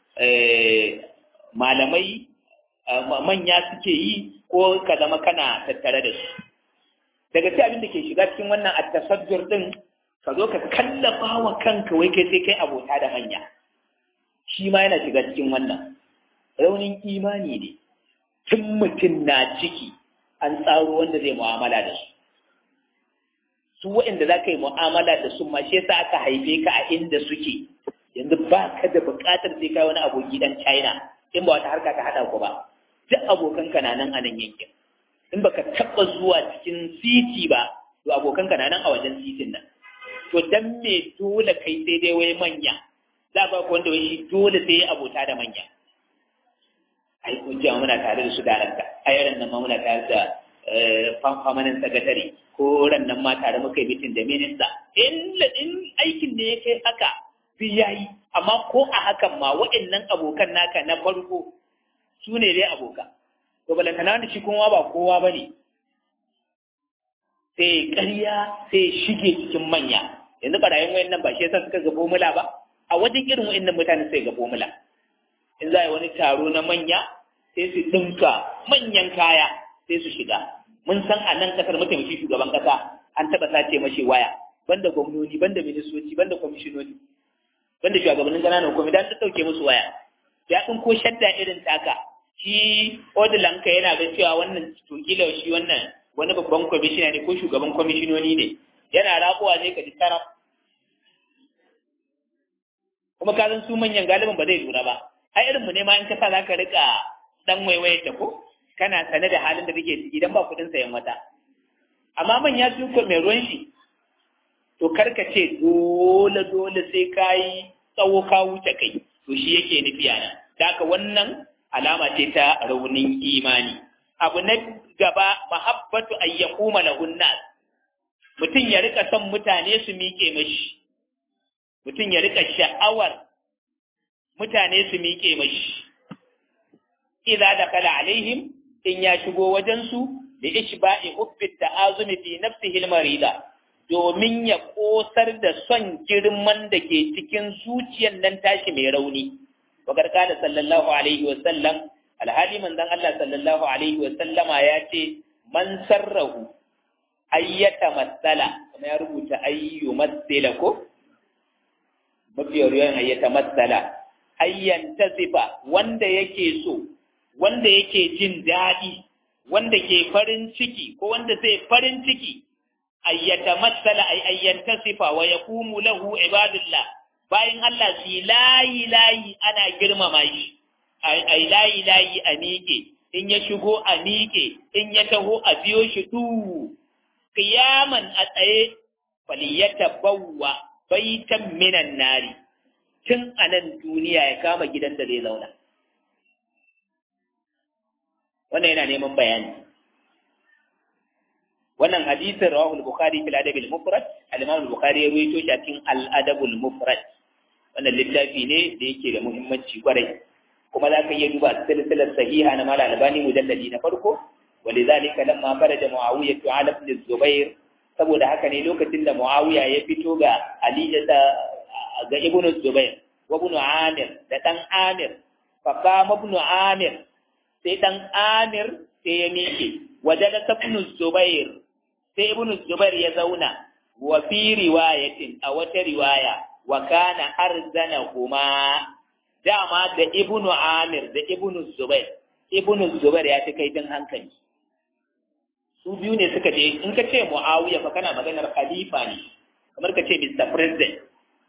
malamai manya suke yi ko ka zama kana tattare da su daga ci abin da ke shiga cikin wannan at-tasajjur din ka zo ka kallafa wa kanka wai kai sai kai abota da manya shi ma yana shiga cikin wannan raunin imani ne tun mutum na ciki an tsaro wanda zai mu'amala da su su waɗanda za ka yi mu'amala da su ma shi yasa aka haife ka a inda suke yanzu ba ka da buƙatar sai kai wani aboki dan China in ba wata harka ka haɗa ku ba duk abokanka na nan a nan yankin in baka taɓa zuwa cikin titi ba to abokanka na nan a wajen titin nan to dan me dole kai sai dai wai manya za ba ku wanda wai dole sai abota da manya ai kun ji muna tare da su darakta ai ran nan ma muna tare da famanin sakatare ko ran nan ma tare muka yi mitin da minista in in aikin da ya kai haka bi yayi amma ko a hakan ma waɗannan abokan naka na farko su ne dai abokan to balantana da shi kuma ba kowa ba ne sai ƙarya sai shige cikin manya yanzu barayin wayan nan ba shi yasa suka ga formula ba a wajen irin wayan nan mutane sai ga formula in za a yi wani taro na manya sai su ɗinka manyan kaya sai su shiga mun san a nan kasar mataimakin shugaban kasa an taɓa sace mashi waya banda gwamnoni banda ministoci banda kwamishinoni banda shugabannin ƙananan kwamiti an ɗauke musu waya ya ɗin ko shadda irin taka shi odilanka yana ga cewa wannan to kila shi wannan wani babban kwamishina ne ko shugaban kwamishinoni ne yana rabuwa ne ka ji taraf kuma ka san su manyan galibin ba zai lura ba ai irin mu ne ma in ka sa za ka rika dan waiwaye ta ko kana sane da halin da kake ciki idan ba kuɗin sayan wata amma manya su ko mai ruwan shi to karka ce dole dole sai ka yi tsawo ka wuce kai to shi yake nufi a nan da haka wannan alama ce ta raunin imani abu na gaba mahabbatu an yaquma lahun nas mutum ya rika son mutane su miƙe mashi mutum ya rika sha'awar mutane su miƙe mashi idza dakala alaihim in ya shigo wajen su da ishba'i hubbi ta'azumi fi nafsihi al-marida domin ya kosar da son girman da ke cikin zuciyar nan tashi mai rauni wakar kada sallallahu alaihi wa sallam alhali manzon Allah sallallahu alaihi wa sallama ya ce man sarrahu ayyata matsala kuma ya rubuta ayyu matsala ko mafi riwayan ayyata matsala ayyan tazifa wanda yake so wanda yake jin daɗi wanda ke farin ciki ko wanda zai farin ciki ayyata matsala ay ayyan tasifa wa yaqumu lahu ibadullah bayan Allah su layi layi ana girmama shi ai layi layi a miƙe in ya shigo a miƙe in ya taho a biyo shi du qiyaman a tsaye faliyata bawwa baitan minan nari tun a nan duniya ya kama gidan da zai zauna wannan yana neman bayani wannan hadisin rawahu al-bukhari fil adab al-mufrad al-imam al-bukhari ya rawaito shi a cikin al-adab al-mufrad wannan littafi ne da yake da muhimmanci kwarai kuma za ka iya duba silsilar sahiha na mala albani mujalladi na farko walidhalika lamma faraja muawiya ala ibn zubair saboda haka ne lokacin da muawiya ya fito ga ali da ga ibn zubair wa ibn amir da dan amir fa qama ibn amir sai dan amir sai ya miƙe wajada ibn zubair sai ibn zubair ya zauna wa fi riwayatin a wata riwaya wa kana arzanahuma dama da ibnu amir da ibnu zubair ibnu zubair ya fi kaifin hankali su biyu ne suka je in ka ce muawiya fa kana maganar khalifa ne kamar ka ce mr president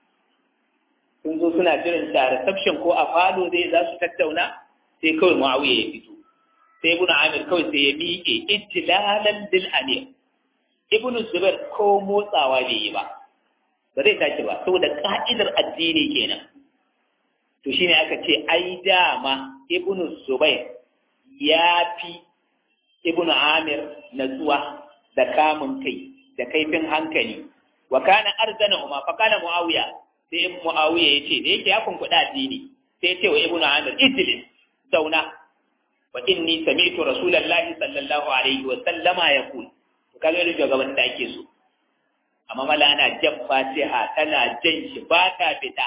sun zo suna jiran ta reception ko a falo zai za su tattauna sai kawai muawiya ya fito sai ibnu amir kawai sai ya miƙe ijtilalan bil amir ibnu zubair ko motsawa bai yi ba ba zai tashi ba saboda ka'idar addini kenan to shine aka ce ai dama ibnu zubair ya fi ibnu amir natsuwa da kamun kai da kaifin hankali wa kana arzana huma fa kana muawiya sai muawiya yace da yake ya kunkuda addini sai ya ce wa ibnu amir ijlis zauna wa inni sami'tu rasulullahi sallallahu alaihi wa sallama yaqul kaga irin shugaban da ake so amma mala ana jan fatiha tana jan shi ba ta fita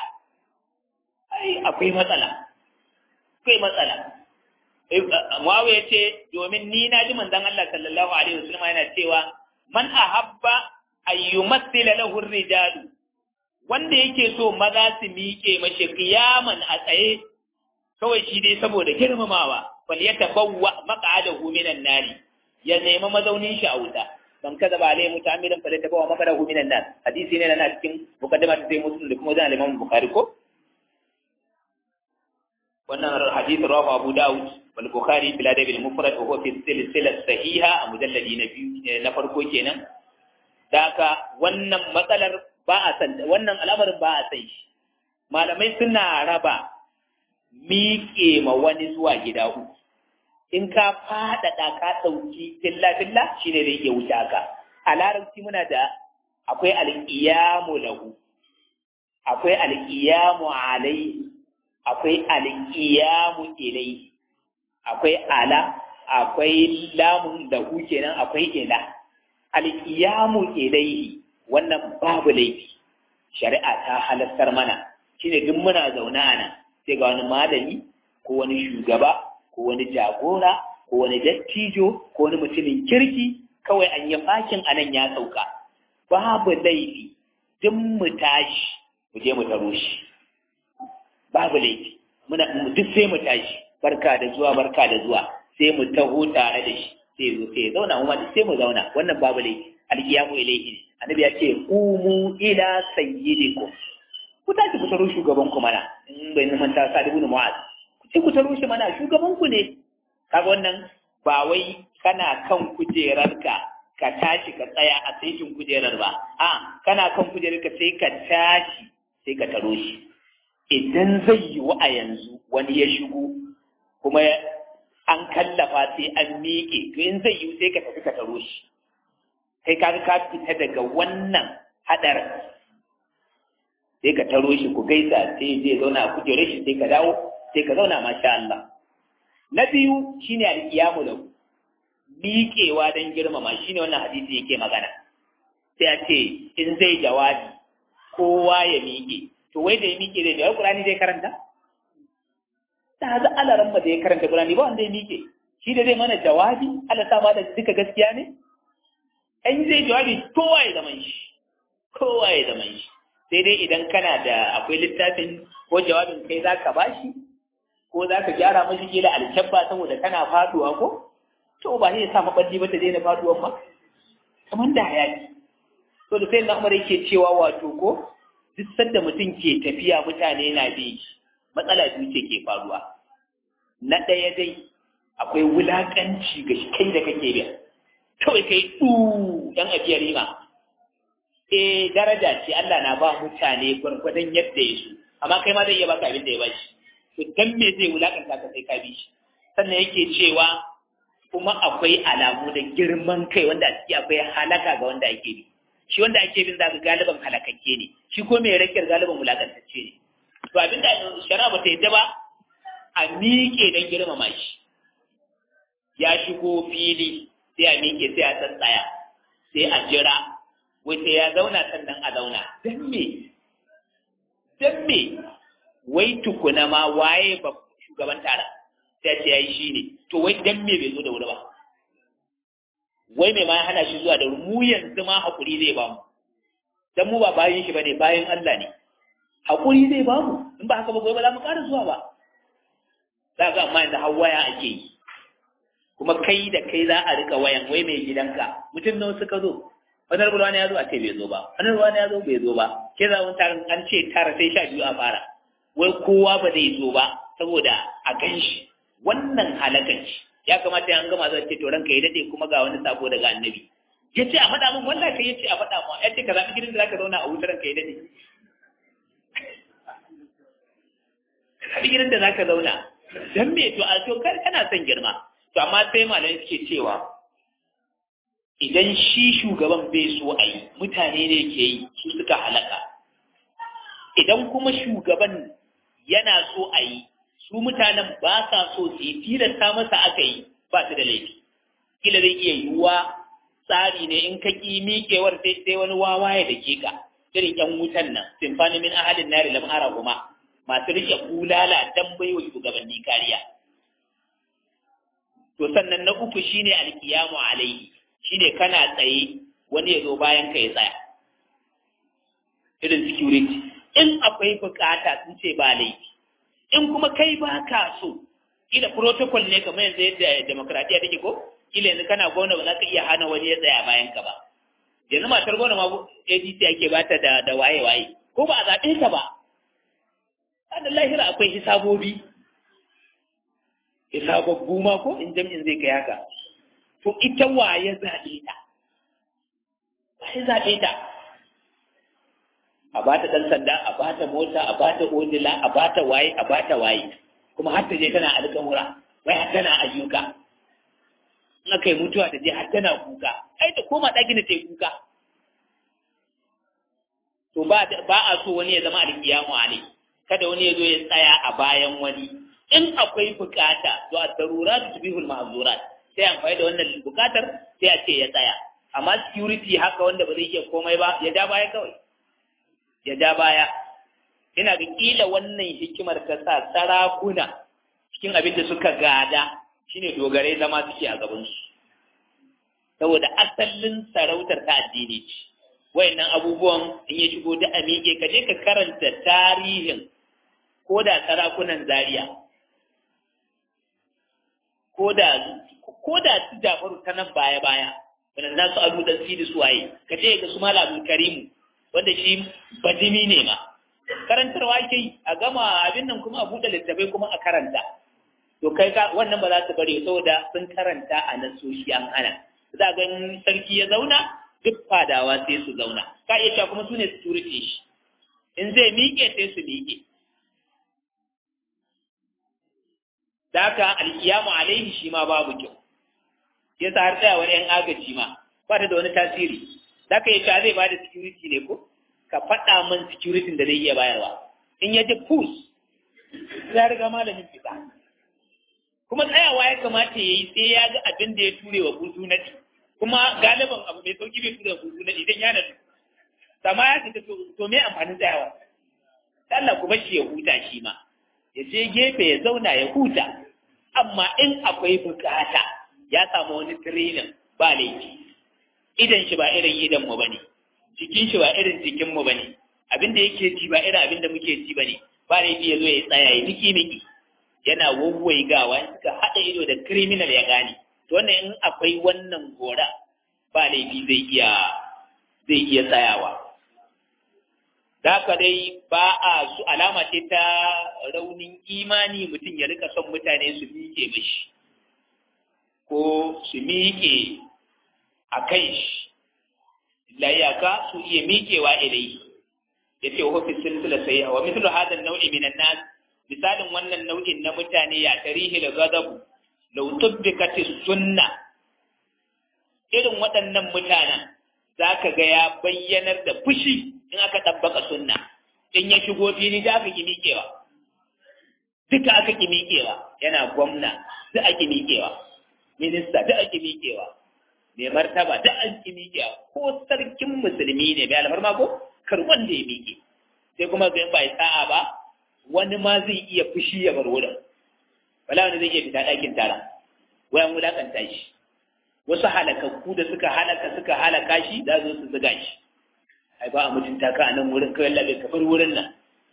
ai akwai matsala akwai matsala Muawiya ce domin ni na ji manzon Allah sallallahu alaihi wasallam yana cewa man ahabba ayyumathila lahu rijalu wanda yake so maza su miƙe mashi kiyaman a tsaye kawai shi dai saboda girmamawa fal yatabawwa maq'adahu minan nari ya nemi mazaunin shi a wuta man kaza ba alai mutamilan fa ta bawa makara hu minan nas hadisi ne na cikin mukaddama ta sai muslim da kuma wajen al-imam bukhari ko wannan hadisi rawahu abu daud wal bukhari bil adab al mufrad wa huwa fi silsila sahiha a mujalladi na biyu na farko kenan daka wannan matsalar ba a san wannan al'amarin ba a san shi malamai suna raba miƙe ma wani zuwa gida uku in ka faɗaɗa ka ɗauki filla-filla shi ne zai iya wuce haka a larabci muna da akwai alƙiyamu lahu akwai alƙiyamu alaihi akwai alƙiyamu ilaihi akwai ala akwai lamun lahu kenan akwai ila alƙiyamu ilaihi wannan babu laifi shari'a ta halartar mana shine duk muna zaune a nan sai ga wani malami ko wani shugaba ko wani jagora ko wani dattijo ko wani mutumin kirki kawai an yi fakin a nan ya sauka babu laifi duk mu tashi mu je mu taro shi babu laifi muna duk sai mu tashi barka da zuwa barka da zuwa sai mu taho tare da shi sai zo sai zauna mu ma duk sai mu zauna wannan babu laifi alkiyamu ilaihi annabi ya ce umu ila sayyidikum ku tashi ku taro shugaban ku mana in bai nan ta sa ibn mu'az ku ce ku taro shi mana shugaban ku ne kaga wannan ba wai kana kan kujerarka ka tashi ka tsaya a saitin kujerar ba a kana kan kujerarka sai ka tashi sai ka taro shi idan zai yi wa a yanzu wani ya shigo kuma an kallafa sai an miƙe to in zai yi sai ka tafi ka taro shi sai ka ka fita daga wannan hadarin sai ka taro shi ku gaisa sai zai zauna a kujerar shi sai ka dawo sai ka zauna masha Allah na biyu shine alƙiyamu lahu miƙewa don girmama shine wannan hadisi yake magana sai a ce in zai jawabi kowa ya miƙe to wai da ya miƙe zai jawabi Qur'ani zai karanta ta haza alaran da ya karanta Qur'ani ba wanda ya miƙe shi da zai mana jawabi Allah sa ma da duka gaskiya ne in zai jawabi kowa ya zama shi kowa ya zama shi sai dai idan kana da akwai littafin ko jawabin kai za ka bashi ko za ka gyara mashi kila alkyabba saboda kana faduwa ko to ba ne ya sa maɓalli ba ta daina faduwan ba kamar da hayaki so da sai na umar yake cewa wato ko duk sanda mutum ke tafiya mutane na bi matsala biyu ce ke faruwa na ɗaya dai akwai wulaƙanci ga shi kai da kake biya kawai kai ɗu ɗan afiyar rima eh daraja ce Allah na ba mutane gwargwadon yadda ya so amma kai ma zai iya baka abin da ya bashi to dan me zai wulakanta ka sai ka bi shi sannan yake cewa kuma akwai alamu da girman kai wanda a ciki akwai halaka ga wanda ake bi shi wanda ake bin zaka galiban halakakke ne shi ko mai rakiyar galiban wulakantacce ne to abin da shari'a ba ta yadda ba a miƙe don girmama shi ya shigo fili sai a miƙe sai a tsantsaya sai a jira wai sai ya zauna sannan a zauna don me don me wai tukuna ma waye ba shugaban tara sai ce yayi shi ne to wai don me bai zo da wuri ba wai mai ma hana shi zuwa da wuri mu yanzu ma hakuri zai ba mu dan mu ba bayin shi bane bayin Allah ne hakuri zai ba mu in ba haka ba gobe ba za mu ƙara zuwa ba za ga amma yanzu har waya ake yi kuma kai da kai za a rika wayan wai mai gidanka mutum nawa suka zo wani rubuwa ne ya zo a ce bai zo ba wani rubuwa ne ya zo bai zo ba ke za wani tarin an ce tara sai sha biyu a fara wai kowa ba zai zo ba saboda a gan shi wannan halakanci ya kamata an gama zai ce to ranka ya dade kuma ga wani sako daga annabi ya ce a faɗa min wallahi kai ya ce a faɗa min ya ce ka zaɓi gidan da zaka zauna a wutar ranka ya dade zaɓi gidan da zaka zauna dan me to a to kar kana son girma to amma sai malamai suke cewa idan shi shugaban bai so a yi mutane ne ke yi su suka halaka idan kuma shugaban yana so a yi su mutanen ba sa so su yi tilasta masa aka yi ba su da laifi kila zai iya yiwuwa tsari ne in ka ƙi miƙewar sai sai wani wawa ya dake ka irin ƴan wutan nan simfani min ahadin nari lam ara kuma masu rike kulala dan baiwa shugabanni kariya to sannan na uku shine alkiyamu alaihi shine kana tsaye wani ya zo bayan ka ya tsaya irin security in akwai bukata sun ce ba laifi in kuma kai ba ka so ila protocol ne kamar yanzu yadda demokradiyya take ko ila yanzu kana gona ba za ka iya hana wani ya tsaya bayan ka ba yanzu matar gona ma ADC ake bata da da waye waye ko ba a zaɓe ta ba da lahira akwai hisabobi hisababbu ma ko in jam'in zai kai haka to ita waye zaɓe ta waye zaɓe ta a ba ta ɗan sanda a ba ta mota a ba ta odila a ba ta waye a ba ta waye kuma har ta je tana alƙawura wai har tana ayyuka in aka yi mutuwa ta je har tana kuka ai ta koma ɗakin da ta yi kuka to ba a so wani ya zama alƙiyamu alai kada wani ya zo ya tsaya a bayan wani in akwai bukata to a darurat tubihul mahzurat sai amfani da wannan bukatar sai a ce ya tsaya amma security haka wanda ba zai iya komai ba ya ja baya kawai ya ja baya ina ga kila wannan hikimar ta sa sarakuna cikin abin da suka gada shine dogare zama suke a gaban su saboda asalin sarautar ta addini ce wayannan abubuwan in ya shigo da amike ka je ka karanta tarihin ko da sarakunan zaria ko da ko da su jafaru ta nan baya baya wanda za su abu dan sidi su waye ka ce ga su malam karimu wanda shi bajimi ne ma karantarwa ke yi a gama abin nan kuma a buɗe littafai kuma a karanta to kai ka wannan ba za su bari saboda sun karanta a nasoshi an hana za ga sarki ya zauna duk fadawa sai su zauna ka iya cewa kuma su ne security shi in zai miƙe sai su miƙe da haka alkiyamu alaihi shi ma babu kyau ya sa har tsayawar yan agaji ma ba ta da wani tasiri da ka yi cewa zai bada security ne ko ka faɗa min security da zai iya bayarwa in ya ji push ya riga malamin fita kuma tsayawa ya kamata ya yi sai ya ga abin da ya ture wa buzu na kuma galiban abu mai sauki bai ture wa buzu na idan ya nadu sama ya fita to me amfanin tsayawa Allah ku bashi ya huta shi ma ya je gefe ya zauna ya huta amma in akwai bukata ya samu wani training ba laifi idan shi ba irin idan mu bane jikin shi ba irin jikin mu bane abin da yake ji ba irin abin da muke ji bane ba laifi ya zo ya tsaya ya miki miki yana wawwai gawa in suka haɗa ido da criminal ya gane to wannan in akwai wannan gora ba laifi zai iya zai iya tsayawa da haka dai ba a su alama ce ta raunin imani mutum ya rika son mutane su miƙe mashi ko su miƙe a kai shi layaka su iya miƙewa ilai ya ce wa fi silsila sai wa mislu hadan nau'i minan nas misalin wannan nau'in na mutane ya tarihi da gadabu law tubbikat sunna irin waɗannan mutanen zaka ga ya bayyanar da fushi in aka tabbaka sunna in ya shigo fili da aka ki miƙewa duka aka ki miƙewa yana gwamna duk ake miƙewa minista duk ake miƙewa mai martaba duk an ki miƙewa ko sarkin musulmi ne mai alfarma ko kar wanda ya miƙe sai kuma ga ba sa'a ba wani ma zai iya fushi ya bar wurin wala wani zai iya fita ɗakin tara wayan wulakanta shi wasu halakakku da suka halaka suka halaka shi za su su zuga shi ai ba a mutunta ka a nan wurin kawai labe ka bar wurin nan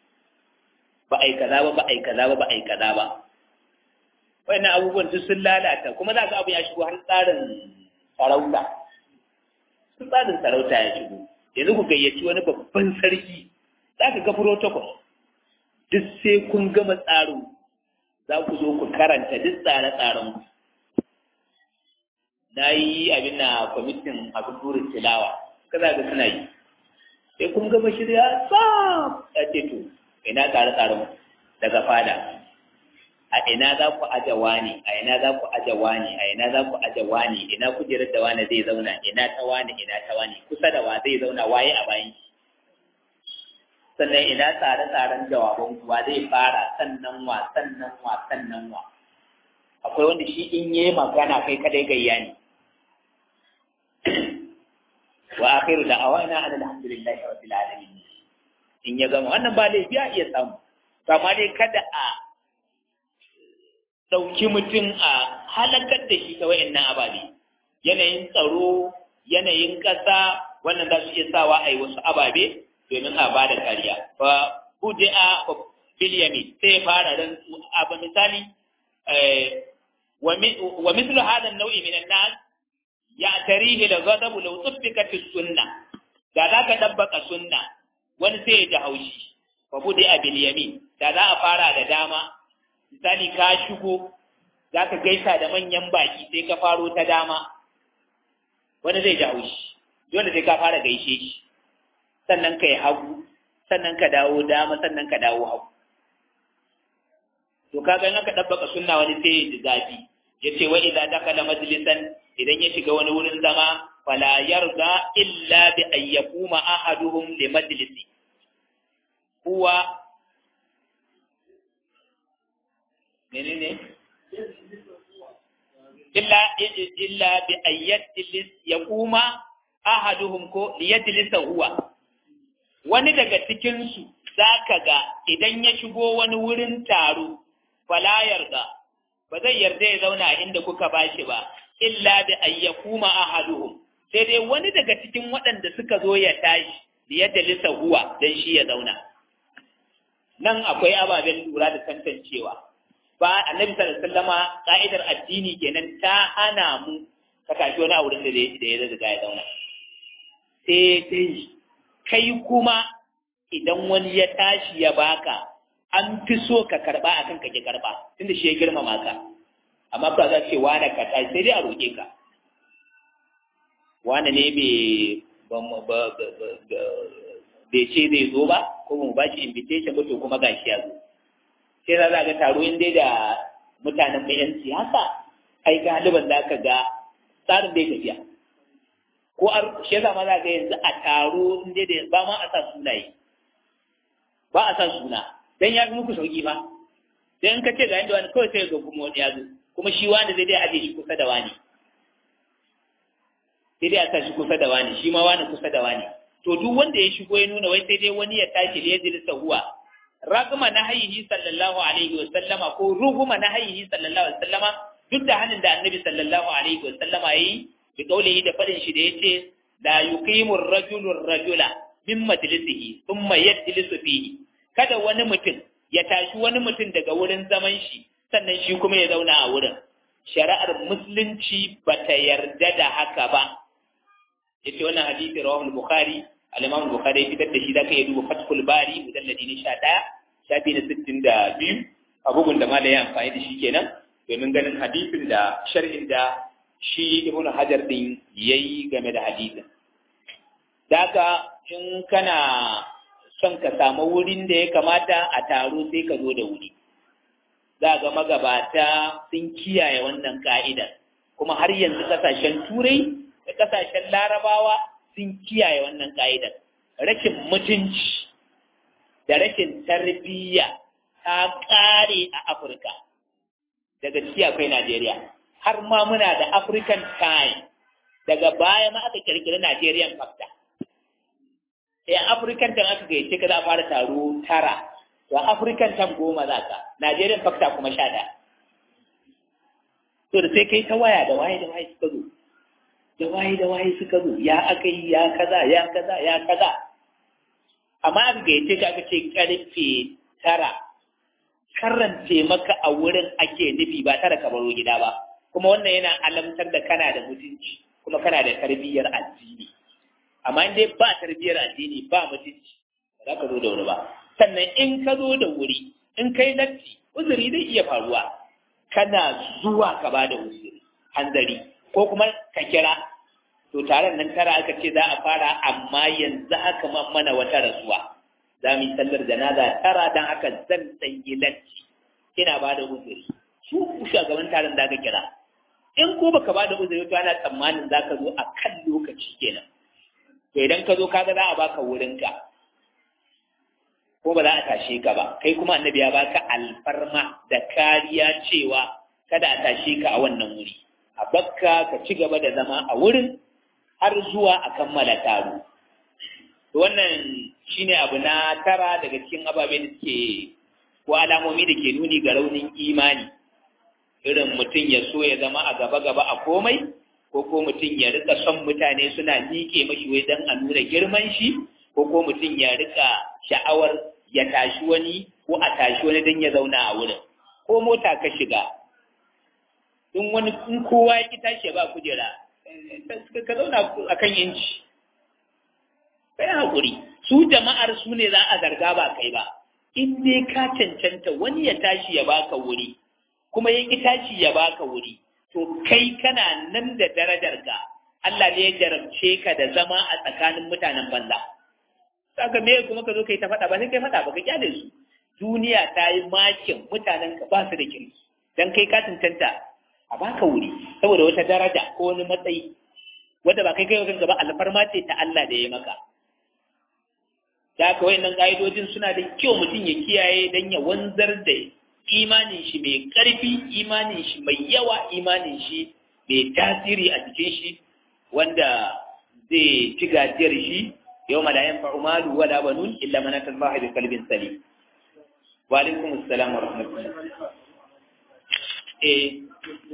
ba ai kaza ba ba ai kaza ba ba ai kaza ba wannan abubuwan duk sun lalata kuma za ka abu ya shigo har tsarin sarauta sun tsarin sarauta ya shigo yanzu ku gayyaci wani babban sarki za ka ga protocol duk sai kun gama tsarin za ku zo ku karanta duk tsare-tsaren ku na yi abin na kwamitin abin burin tilawa kaza ga suna yi sai kun gama shirya tsam ya ce to ina tsare-tsaren daga fada a ina za ku aje wani a ina za ku aje wani a ina za ku aje wani ina kujerar da wani zai zauna ina ta wani ina ta wani kusa da wa zai zauna waye a bayan sannan ina tsare-tsaren jawaban wa zai fara sannan wa sannan wa sannan wa akwai wanda shi in yi magana kai kadai gayya ne wa akhiru da'awana alhamdulillahi rabbil alamin in ya gama wannan ba laifi a iya samu amma dai kada a ɗauki mutum a halakar da shi ta wa'annan ababe yanayin tsaro yanayin ƙasa wannan za su iya sawa a yi wasu ababe domin a ba da kariya fa bude a biliyami sai fara ran abu misali wa mislu hada nau'i min an-nas ya tarihi da ghadabu law tubbikat sunna da za ka dabbaka sunna wani sai ya ji haushi fa bude a biliyami da za a fara da dama misali ka shigo za ka gaisa da manyan baki sai ka faro ta dama wani zai ji haushi dole sai ka fara gaishe shi sannan ka yi hagu sannan ka dawo dama sannan ka dawo hagu to kaga in aka dabbaka sunna wani sai ya ji zafi yace wa idza dakala majlisan idan ya shiga wani wurin zama fala yarda illa bi an yakuma ahaduhum li majlisi huwa menene illa illa bi an yajlis yakuma ahaduhum ko liyajlisa huwa wani daga cikin su zaka ga idan ya shigo wani wurin taro fala yarda ba zai yarda ya zauna inda kuka bashi ba illa bi ayyakuma ahaduhum sai dai wani daga cikin waɗanda suka zo ya tashi da ya dalisa huwa dan shi ya zauna nan akwai ababen lura da tantancewa ba annabi sallallahu alaihi wasallama ka'idar addini kenan ta hana mu ka tashi wani a wurin da da ya zaga ya zauna sai dai kai kuma idan wani ya tashi ya baka an fi so ka karba akan ka ki karba tunda shi ya girmama ka amma ba za ce wane ka tashi sai dai a roƙe ka wane ne bai ce zai zo ba ko mu ba shi invitation ba to kuma gashi ya zo sai za ga taro in dai da mutanen mai yan siyasa ai galiban za ka ga tsarin bai tafiya ko shi yasa ma za ga yanzu a taro in dai da ba ma a sa sunaye ba a sa suna dan ya fi muku sauki ba dan in ka ce ga yanda wani kawai sai ga kuma wani ya zo kuma shi wani zai dai aje shi kusa da wani sai dai a sa shi kusa da wani shi ma wani kusa da wani to duk wanda ya shigo ya nuna wai sai dai wani ya tashi da ya jilisa huwa ragma na hayyihi sallallahu alaihi wa sallama ko ruguma na hayyihi sallallahu alaihi wa sallama duk da hannun da annabi sallallahu alaihi wa sallama yayi bi kaulihi da fadin shi da yace la yuqimu ar-rajulu ar-rajula min majlisihi thumma yajlisu fihi kada wani mutum ya tashi wani mutum daga wurin zaman shi sannan shi kuma ya zauna a wurin shari'ar musulunci bata yarda da haka ba yace wannan hadisi rawahu al-bukhari al-imam al-bukhari fitar da shi zaka iya duba fathul bari mujalladi ne 11 shafi na 62 a bugun da malai ya amfani da shi kenan domin ganin hadisin da sharhin da shi ibn hajar din yayi game da hadisin daga in kana son ka samu wurin da ya kamata a taro sai ka zo da wuri za ga magabata sun kiyaye wannan ka'idar kuma har yanzu kasashen turai da kasashen larabawa sun kiyaye wannan ka'idar rashin mutunci da rashin tarbiyya ta ƙare a afirka daga ciki akwai najeriya har ma muna da african time daga baya ma aka kirkiri nigerian factor sai african time aka gayyace ka za a fara taro tara to african time goma za ka nigerian factor kuma sha ɗaya to da sai kai ta waya da waye da waye suka zo da waye da waye suka zo ya aka yi ya kaza ya kaza ya kaza amma aka gayyace ka aka ce karfe tara karance maka a wurin ake nufi ba tara ka baro gida ba kuma wannan yana alamtar da kana da mutunci kuma kana da tarbiyyar addini amma in dai ba tarbiyyar addini ba mutunci ba za ka zo da wuri ba sannan in ka zo da wuri in kai latti uzuri zai iya faruwa kana zuwa ka ba da uzuri hanzari ko kuma ka kira to taron nan tara aka ce za a fara amma yanzu haka mana wata rasuwa za mu yi sallar janaza tara don haka zan tsanyi latti ina ba da uzuri su shugaban taron da aka kira in ko baka ba da uzuri to ana tsammanin za ka zo a kan lokaci kenan to idan ka zo kaga za a baka wurinka ko ba za a tashe ka ba kai kuma annabi ya baka alfarma da kariya cewa kada a tashe ka a wannan wuri a bakka ka ci gaba da zama a wurin har zuwa a kammala taro wannan shine abu na tara daga cikin ababe da suke ko alamomi da ke nuni ga raunin imani irin mutum ya so ya zama a gaba-gaba a komai ko ko mutum ya rika son mutane suna miƙe mashi wai don a nuna girman shi ko ko mutum ya rika sha'awar ya tashi wani ko a tashi wani don ya zauna a wurin ko mota ka shiga in wani in kowa ya ki tashi ya ba kujera ka zauna a kan inci kai haƙuri su jama'ar su ne za a zarga ba kai ba in dai ka cancanta wani ya tashi ya baka wuri kuma ya ki tashi ya baka wuri to kai kana nan da darajar ka Allah ne ya jarabce ka da zama a tsakanin mutanen banza saka me kuma ka zo kai ta faɗa ba sai kai faɗa ba ka kyale su duniya ta yi makin mutanen ka ba su da kirki dan kai ka tantanta a baka wuri saboda wata daraja ko wani matsayi wanda ba kai kai kanka ba alfarma ce ta Allah da ya maka da haka wayannan ka'idojin suna da kyau mutum ya kiyaye dan ya wanzar da imanin shi mai ƙarfi imanin shi mai yawa imanin shi mai tasiri a cikin shi wanda zai ci gajiyar shi yau malayan fa'umalu wala banun illa man atallaha bi qalbin salim wa alaikum assalam wa rahmatullah eh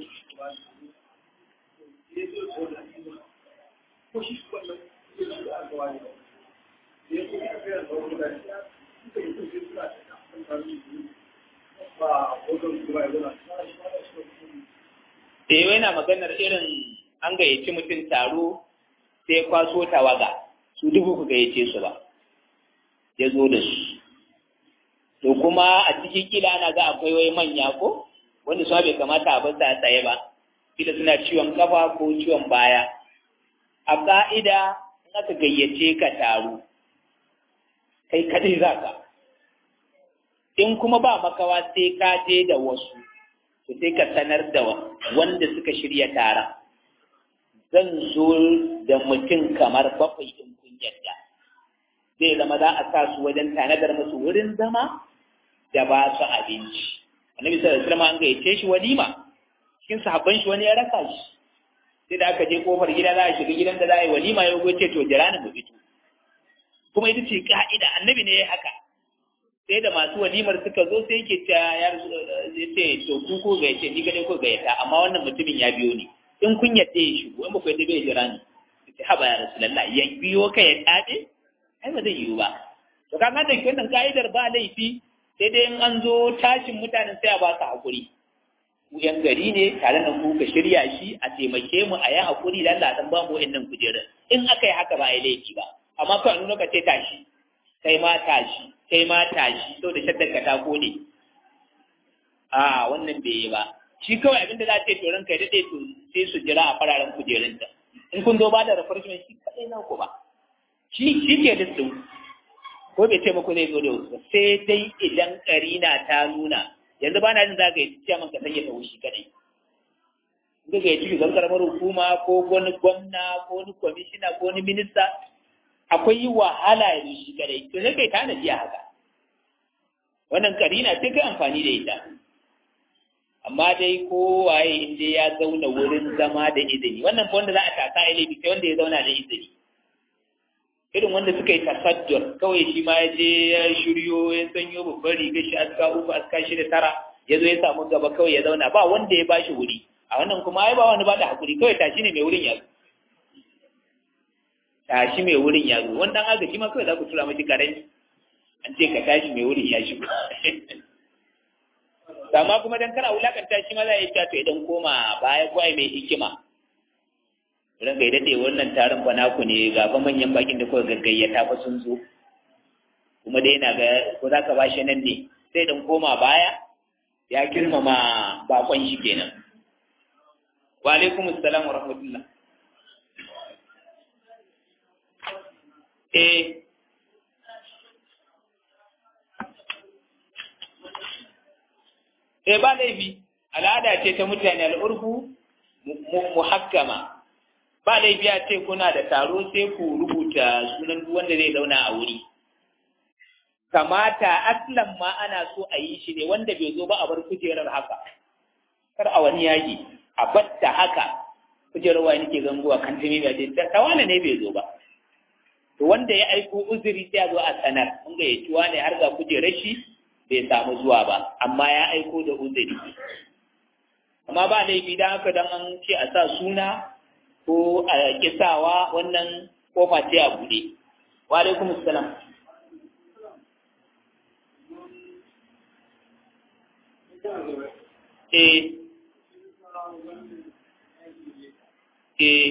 Eh yana maganar irin an gayyaci mutum taro sai kwaso tawaga su dubu ku gayyace su ba ya zo da su to kuma a cikin kila ana ga akwai wai manya ko wanda su bai kamata a basa tsaye ba kila suna ciwon kafa ko ciwon baya a ka'ida in aka gayyace ka taro kai kadai za ka in kuma ba makawa sai ka je da wasu to sai ka sanar da wanda suka shirya taron zan zo da mutum kamar bakwai in kun yadda zai zama za a sa su wajen tanadar musu wurin zama da ba su abinci annabi sallallahu alaihi wasallam an gayyace shi walima cikin sahabban shi wani ya raka shi sai da aka je kofar gida za a shiga gidan da za a yi walima ya goce to jira ni mu fito kuma ita ce ka'ida annabi ne ya haka sai da masu walimar suka zo sai yake ta ya ce to ku ko ga yace ni gane ko ga yata amma wannan mutumin ya biyo ni in kun yadda ya shigo in ba ku yadda bai jira ni sai haba ya rasulullah ya biyo ka ya tade ai ba zai yiwu ba to kaga da wannan ka'idar ba laifi sai dai in an zo tashin mutanen sai a ba su hakuri ku yan gari ne tare da ku ka shirya shi a taimake mu a yi hakuri da Allah dan ba mu wa'annan kujerun in aka yi haka ba a yi laifi ba amma kawai nuna ka ce tashi kai ma tashi kai ma tashi sau da shaddar ka ta kone a wannan bai yi ba shi kawai abinda za a ce to ranka ya daɗe to sai su jira a fararen kujerunta in kun zo ba da refreshment shi kaɗai na ku ba shi shi ke listin ko bai ce muku zai zo da wasu sai dai idan karina ta nuna yanzu ba na jin za ka yi ciyaman ka sanya ta shi kaɗai in ka yi ciki zan karamar hukuma ko wani gwamna ko wani kwamishina ko wani minista akwai wahala ya shi kadai to sai kai tanadi a haka wannan karina sai kai amfani da ita amma dai kowaye in dai ya zauna wurin zama da izini wannan wanda za a tasa ilimi sai wanda ya zauna da izini irin wanda suka yi tasaddur kawai shi ma ya je ya shiryo ya sanyo babbar riga shi aska uku aska shida tara ya zo ya samu gaba kawai ya zauna ba wanda ya bashi wuri a wannan kuma ai ba wani ba da hakuri kawai tashi ne mai wurin ya tashi mai wurin ya zo wannan agaji ma kawai za ku tura mashi karami an ce ka tashi mai wurin ya shigo amma kuma dan kana wulakanta shi ma za a yi to idan koma baya ko ai mai hikima ran ga dade wannan taron ba naku ne ga ba manyan bakin da kuka gaggayyata fa sun zo kuma dai yana ga ko za ka bashi nan ne sai dan koma baya ya girmama bakon shi kenan wa alaikum assalam wa rahmatullah eh eh ba laifi al'ada ce ta mutane al'urfu muhakkama ba laifi a ce kuna da taro sai ku rubuta sunan duk wanda zai zauna a wuri kamata aslan ma ana so a yi shi ne wanda bai zo ba a bar kujerar haka kar a wani yaki a batta haka kujerar wani nake gangowa kan tumi ba ce ta wani ne bai zo ba to wanda ya aiko uzuri sai a zo a sanar mun ga yaci wani har ga kujerar shi bai samu zuwa ba amma ya aiko da uzuri amma ba laifi dan haka dan an ce a sa suna ko a kisawa wannan kofa ce a bude wa alaikum assalam eh eh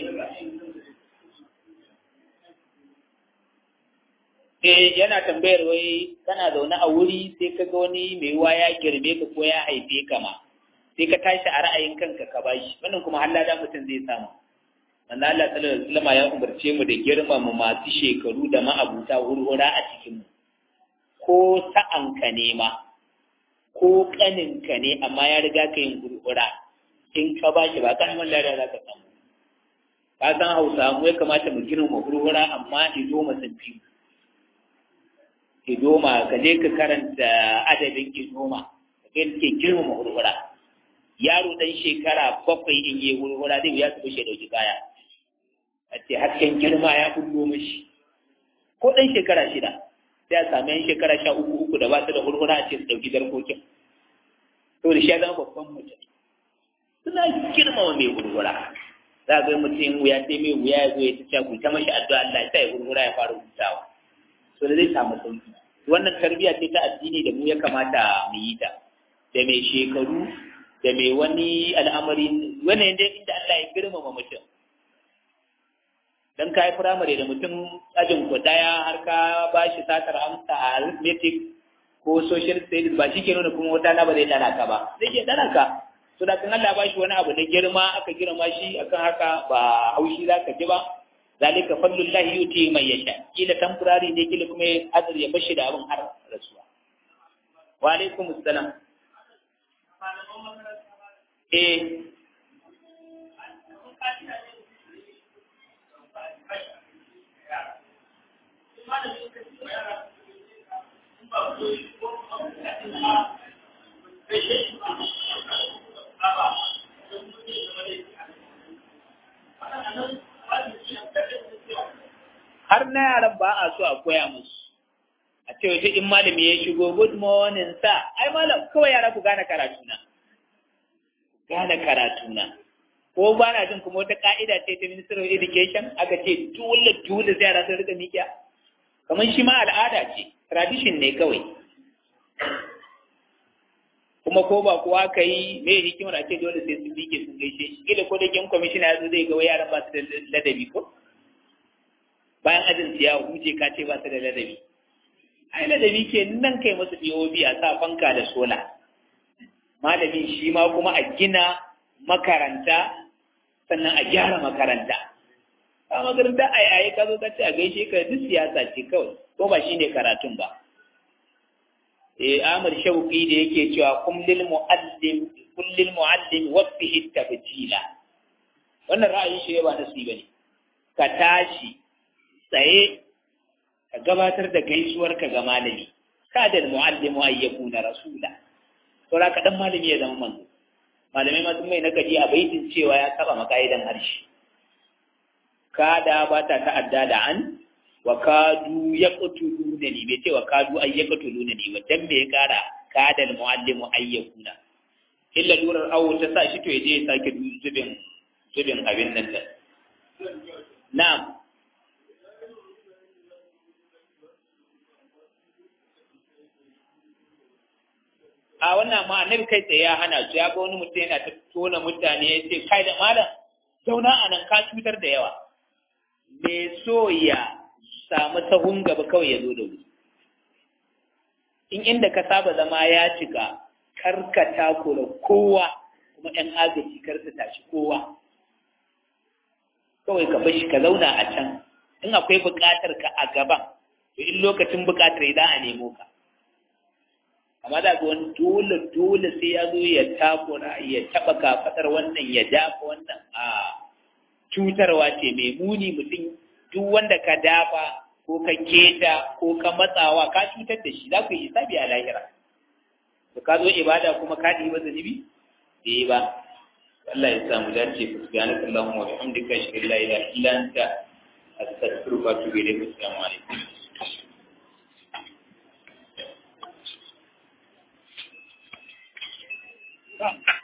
eh yana tambayar wai kana zaune a wuri sai ka ga wani mai ruwa ya girme ka ko ya haife ka ma sai ka tashi a ra'ayin kanka ka bashi wannan kuma har da mutum zai samu manzo Allah sallallahu alaihi wasallam ya umarce mu da girmama masu shekaru da ma'abuta hurhura a cikin mu ko sa'an ka ne ma ko ƙaninka ne amma ya riga ka yin gurgura in ka ba shi ba ƙaramin lada za ka samu ka san hausa mu ya kamata mu girma gurgura amma idoma sun fi idoma ka je ka karanta adabin idoma ka ga ke girma gurgura yaro dan shekara bakwai in yi gurgura zai ya su shi dauki kaya a ce hasken girma ya kullo mashi ko dan shekara shida sai a sami yan shekara sha uku uku da ba su da gurgura a ce su dauki jarkokin to da shi ya zama babban mutum suna girmama mai gurgura za ga mutum wuya sai mai wuya ya zo ya ta ku ta mashi addu'a Allah ya sa ya gurgura ya fara hutawa so da zai samu sauki wannan tarbiyya ce ta addini da mu ya kamata mu yi ta da mai shekaru da mai wani al'amari wannan yadda inda Allah ya girmama mutum dan kai firamare da mutum ajin ku daya har ka ba shi satar amsa a arithmetic ko social studies ba shi ke nuna kuma wata na ba zai dana ka ba zai ke dana ka so da kan Allah ba shi wani abu na girma aka girma shi akan haka ba haushi za ka ji ba zalika fadlullahi yuti mai yasha kila temporary ne kila kuma azur ya bashi da abin har rasuwa wa alaikum assalam eh har na yaran ba a so a koya musu a ce wace in malami ya shigo good morning sa ai malam kawai yara ku gane karatu na gane karatu na ko ba na jin kuma wata ka'ida ce ta ministry of education aka ce dole dole sai yara sun rika mikiya kamar shi ma al'ada ce tradition ne kawai kuma ko ba kuwa ka yi me hikimar a ce dole sai sun miƙe sun gaishe shi kila ko da kin kwamishina ya zo zai ga yaran ba su da ladabi ko bayan ajin ya huce ka ce ba su da ladabi ai ladabi ke nan kai masu POB a sa fanka da sola malamin shi ma kuma a gina makaranta sannan a gyara makaranta a makaranta ai ai ka zo ka ce a gaishe ka duk siyasa ce kawai ko ba shine karatun ba eh Amr Shauqi da yake cewa kullil muallim kullil muallim wafihi tabjila wannan ra'ayin shi ba nasi bane ka tashi tsaye ka gabatar da gaisuwarka ga malami kada muallimu ay yakuna rasula to ka dan malami ya zama manzo malamai ma sun mai nakadi a baitin cewa ya saba makaidan harshe kada ba ta ta'adda da an wa kadu yaqtuluna ni bai ce wa kadu ay yaqtuluna ni wa dan me ya kara kada muallimu ay yakuna illa durar awo ta sa shi to ya je ya sake zubin zubin abin nan da na'am a wannan ma annabi kai tsaye ya hana su ya ga wani mutum yana ta tona mutane ya ce kai da malam zauna a nan ka cutar da yawa me so ya samu sahun gaba kawai ya zo da wuri in inda ka saba zama ya cika karka takura kowa kuma yan agaji karka tashi kowa kawai ka bashi ka zauna a can in akwai buƙatar ka a gaban to in lokacin buƙatar za a nemo ka amma da ga wani dole dole sai ya zo ya takura ya taba kafadar wannan ya dafa wannan a cutarwa ce mai muni mutum duk wanda ka dafa ko ka keta ko ka matsawa ka cutar da shi za ku yi hisabi a lahira to ka zo ibada kuma ka ɗi ba zunubi da yi ba Allah ya samu dace ku subhanaka allahumma wa bihamdika ashhadu an la ilaha illa anta astaghfiruka wa atubu ilayk assalamu alaikum Come.